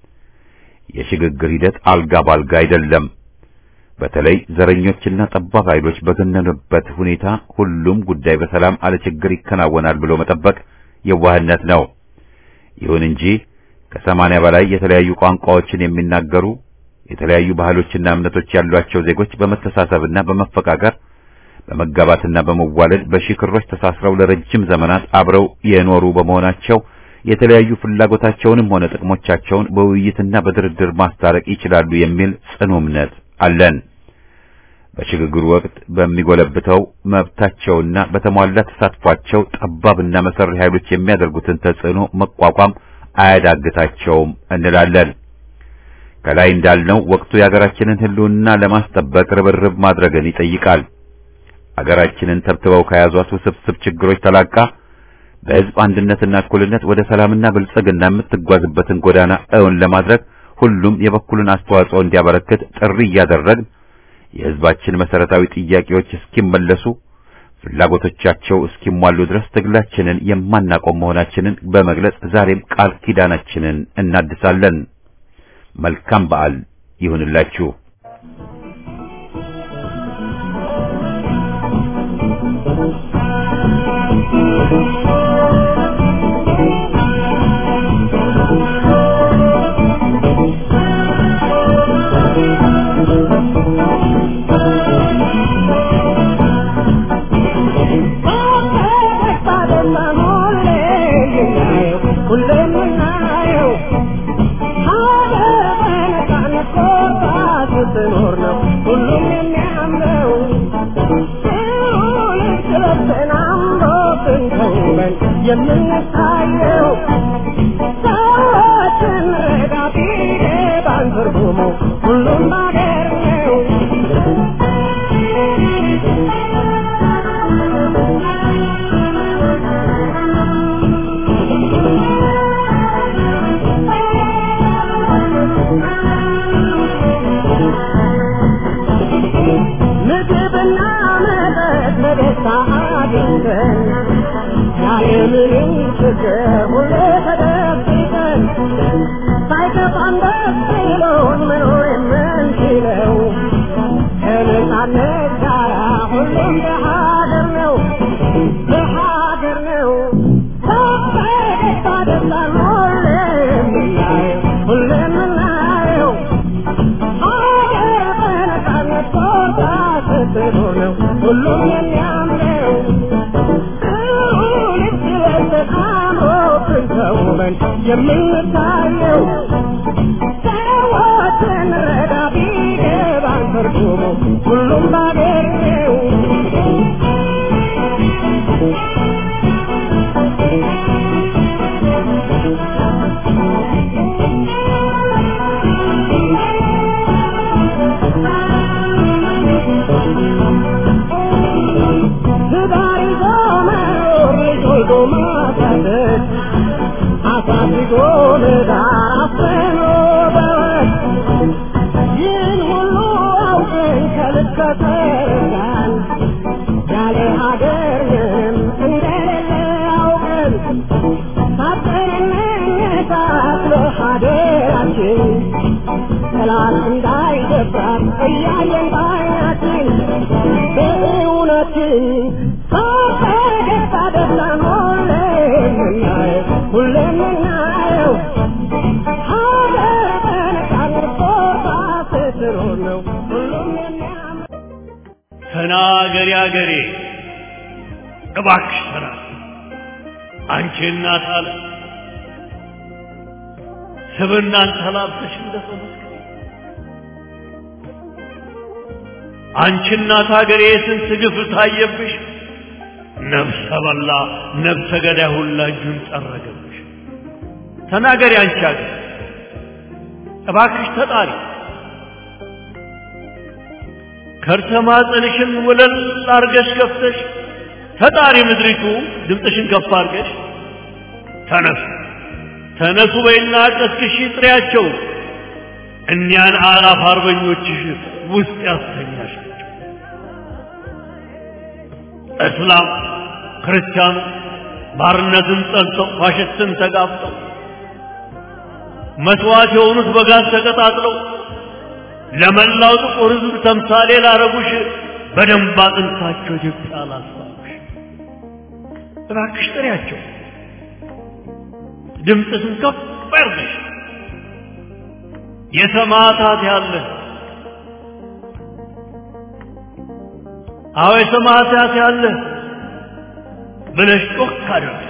የሽግግር ሂደት አልጋ ባልጋ አይደለም። በተለይ ዘረኞችና ጠባብ ኃይሎች በገነኑበት ሁኔታ ሁሉም ጉዳይ በሰላም አለ ችግር ይከናወናል ብሎ መጠበቅ የዋህነት ነው። ይሁን እንጂ ከሰማንያ በላይ የተለያዩ ቋንቋዎችን የሚናገሩ የተለያዩ ባህሎችና እምነቶች ያሏቸው ዜጎች በመተሳሰብና በመፈቃቀር በመጋባትና በመዋለድ በሺህ ክሮች ተሳስረው ለረጅም ዘመናት አብረው የኖሩ በመሆናቸው የተለያዩ ፍላጎታቸውንም ሆነ ጥቅሞቻቸውን በውይይትና በድርድር ማስታረቅ ይችላሉ የሚል ጽኑ እምነት አለን። በሽግግሩ ወቅት በሚጎለብተው መብታቸውና በተሟላ ተሳትፏቸው ጠባብና መሰሪ ኃይሎች የሚያደርጉትን ተጽዕኖ መቋቋም አያዳግታቸውም እንላለን። ከላይ እንዳልነው ወቅቱ የሀገራችንን ሕልውና ለማስጠበቅ ርብርብ ማድረግን ይጠይቃል። አገራችንን ተብትበው ከያዟት ውስብስብ ችግሮች ተላቃ በሕዝብ አንድነትና እኩልነት ወደ ሰላምና ብልጽግና የምትጓዝበትን ጎዳና እውን ለማድረግ ሁሉም የበኩሉን አስተዋጽኦ እንዲያበረክት ጥሪ እያደረግን የሕዝባችን መሰረታዊ ጥያቄዎች እስኪመለሱ ፍላጎቶቻቸው እስኪሟሉ ድረስ ትግላችንን የማናቆም መሆናችንን በመግለጽ ዛሬም ቃል ኪዳናችንን እናድሳለን። መልካም በዓል ይሁንላችሁ። የምንታየው ሰዎችን ረዳት ባን ትርጉሙ ሁሉም ባገር ነው። ምግብና መጠጥ በደስታ አግኝተን ያለምንም ችግር ሁሌ ተደብቀን ሳይከፋን ደስ ብሎን መኖር የምንችለው ከነጻነት ጋራ ሁሉም በሀገር ነው በሀገር ነው በፈገግታ ደስታን ሁሌ የምናየው ሁሌ የምናየው ሀገር በነጻነት ቦታ ስትኖር ነው ሁሉም የሚያምረው የምንታየው ሰዎችን ረዳ ቢገባን ትርጉሙ ሁሉም ባገር ነው። ትዳር ይዞ መኖር ልጆች አሳድጎ ለዳፍኖ በወት ይህን ሁሉ አውቅን ከልክ ከተረዳን ያለ ሀገርንም እንደሌለ አውቅን ሳጠንነታት ለሀገራችን ጠላት እንዳይደፍራት እያየን ባይናችን በእውነትን ፈገግታ ደስታን ሁሌም የምናየው ሁሌም የምናየው ሀገር በነፃነት ቦታ ስትኖር ነው ሁሉም የሚያምር ተናገሪ አገሬ እባክሽ ተናገሪ አንቺ እናት አለ ስብናን ተላብሰሽ እንደሰው መስክሪ አንቺ እናት አገሬ ስንት ግፍ ታየብሽ ነፍሰ በላ ነፍሰ ገዳይ ሁላ እጁን ጠረገብሽ ተናገሪ አንቺ አገር እባክሽ ተጣሪ ከርሰ ማህፀንሽን ወለል አርገሽ ከፍተሽ ተጣሪ ምድሪቱ ድምፅሽን ከፍ አርገሽ ተነሱ ተነሱ በይና ቀስቅሺ ጥሪያቸው እኒያን አላፍ አርበኞችሽ ውስጥ ያስተኛሻቸው እስላም ክርስቲያኑ ባርነትን ጠልተው ፋሽስትን ተጋፍጠው መስዋዕት የሆኑት በጋዝ ተቀጣጥለው ለመላው ጥቁር ሕዝብ ተምሳሌ ላረጉሽ በደንብ አጥንታቸው ኢትዮጵያ ላስባሉሽ እባክሽ ጥሪያቸው ድምፅሽን ከፍ ያርገሽ የሰማዕታት ያለ አዎ የሰማዕታት ያለ ብለሽ ጮክ አድርገሽ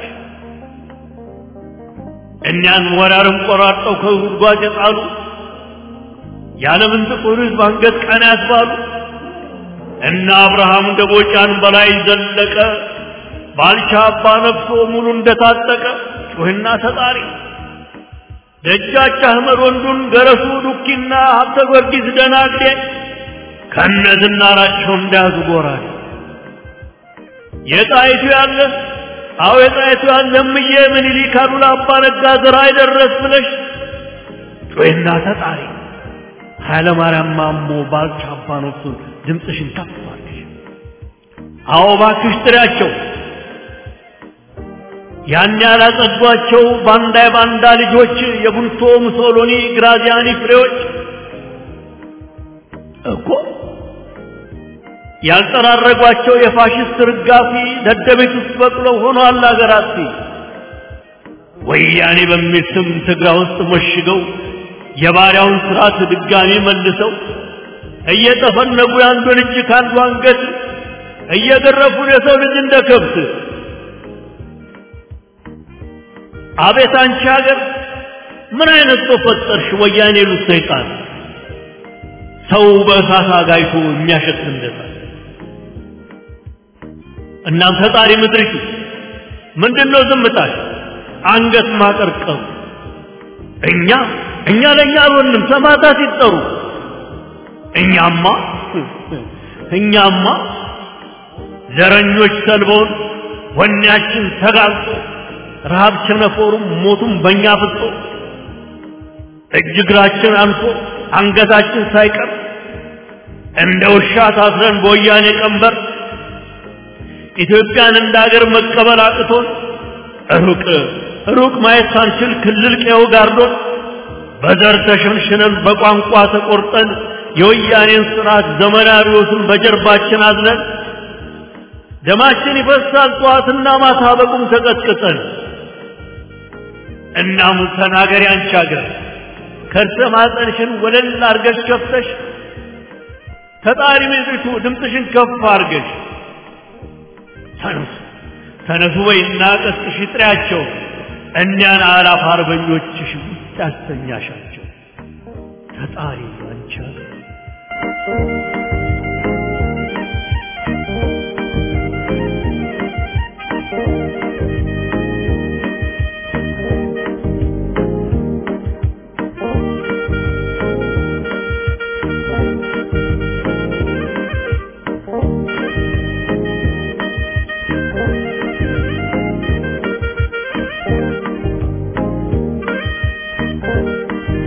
እኒያን ወራርም ቆራርጠው ከጉድጓድ የጣሉ የዓለምን ጥቁር ሕዝብ አንገት ቀና ያስባሉ እና አብርሃም ደቦጫን በላይ ዘለቀ ባልቻ አባ ነፍሶ ሙሉ እንደታጠቀ ጩህና ተጣሪ ደጃች አህመድ ወንዱን ገረሱ ዱኪና ሀብተ ጊዮርጊስ ደናግዴ ከነዝናራቸው እንዳያዙ ጎራዴ የጣይቱ ያለ አዎ የጣይቱ ያለ እምዬ ምኒልክ አሉላ አባ ነጋ ዘራ አይደረስ ብለሽ ጩህና ተጣሪ ኃይለ ማርያም ማሞ ባልቻ አባ ነፍሱን ድምፅሽን ከፍ አድርገሽ አዎ እባክሽ ጥሪያቸው ያን ያላጸዷቸው ባንዳ የባንዳ ልጆች የቡልቶ ሙሶሎኒ ግራዚያኒ ፍሬዎች እኮ ያልጠራረጓቸው የፋሽስት ርጋፊ ደደቤት ውስጥ በቅለው ሆኗል አገራት ወያኔ በሚል ስም ትግራ ውስጥ መሽገው የባሪያውን ስርዓት ድጋሚ መልሰው እየጠፈነጉ የአንዱን እጅ ከአንዱ አንገት እየገረፉን የሰው ልጅ እንደ ከብት አቤት አንቺ ሀገር ምን አይነት ሰው ፈጠርሽ? ወያኔ ሉት ሰይጣን ሰው በእሳት አጋይቶ የሚያሸት እንደታ እናም ፈጣሪ ምድሪቱ ምንድነው ዝምታሽ? አንገት ማቀርቀሩ እኛ እኛ ለእኛ አልሆንም ሰማዕታት ይጠሩ እኛማ እኛማ ዘረኞች ሰልበውን ወኔያችን ተጋልጦ ረሃብ ቸነፈሩም ሞቱም በእኛ ፍጦ እጅ እግራችን አንሶ አንገታችን ሳይቀር እንደ ውሻ ታስረን በወያኔ ቀንበር ኢትዮጵያን እንደ ሀገር መቀበል አቅቶን ሩቅ ሩቅ ማየት ሳንችል ክልል ቀየው ጋርዶን በዘር ተሸንሽነን በቋንቋ ተቆርጠን የወያኔን ስርዓት ዘመናዊዎትን በጀርባችን አዝነን ደማችን ይፈሳል ጠዋትና ማታ በቁም ተቀጥቅጠን እናም ተናገሪ አንቺ ሀገር ከርሰ ማህፀንሽን ወለል አርገሽ ከፍተሽ ተጣሪ ምድሪቱ ድምፅሽን ከፍ አርገሽ ተነሱ ተነሱ በይና ቀስቅሽ ጥሪያቸው እኒያን አላፍ አርበኞችሽ ውስጥ ያስተኛሻቸው ተጣሪ አንቺ ሀገር ♪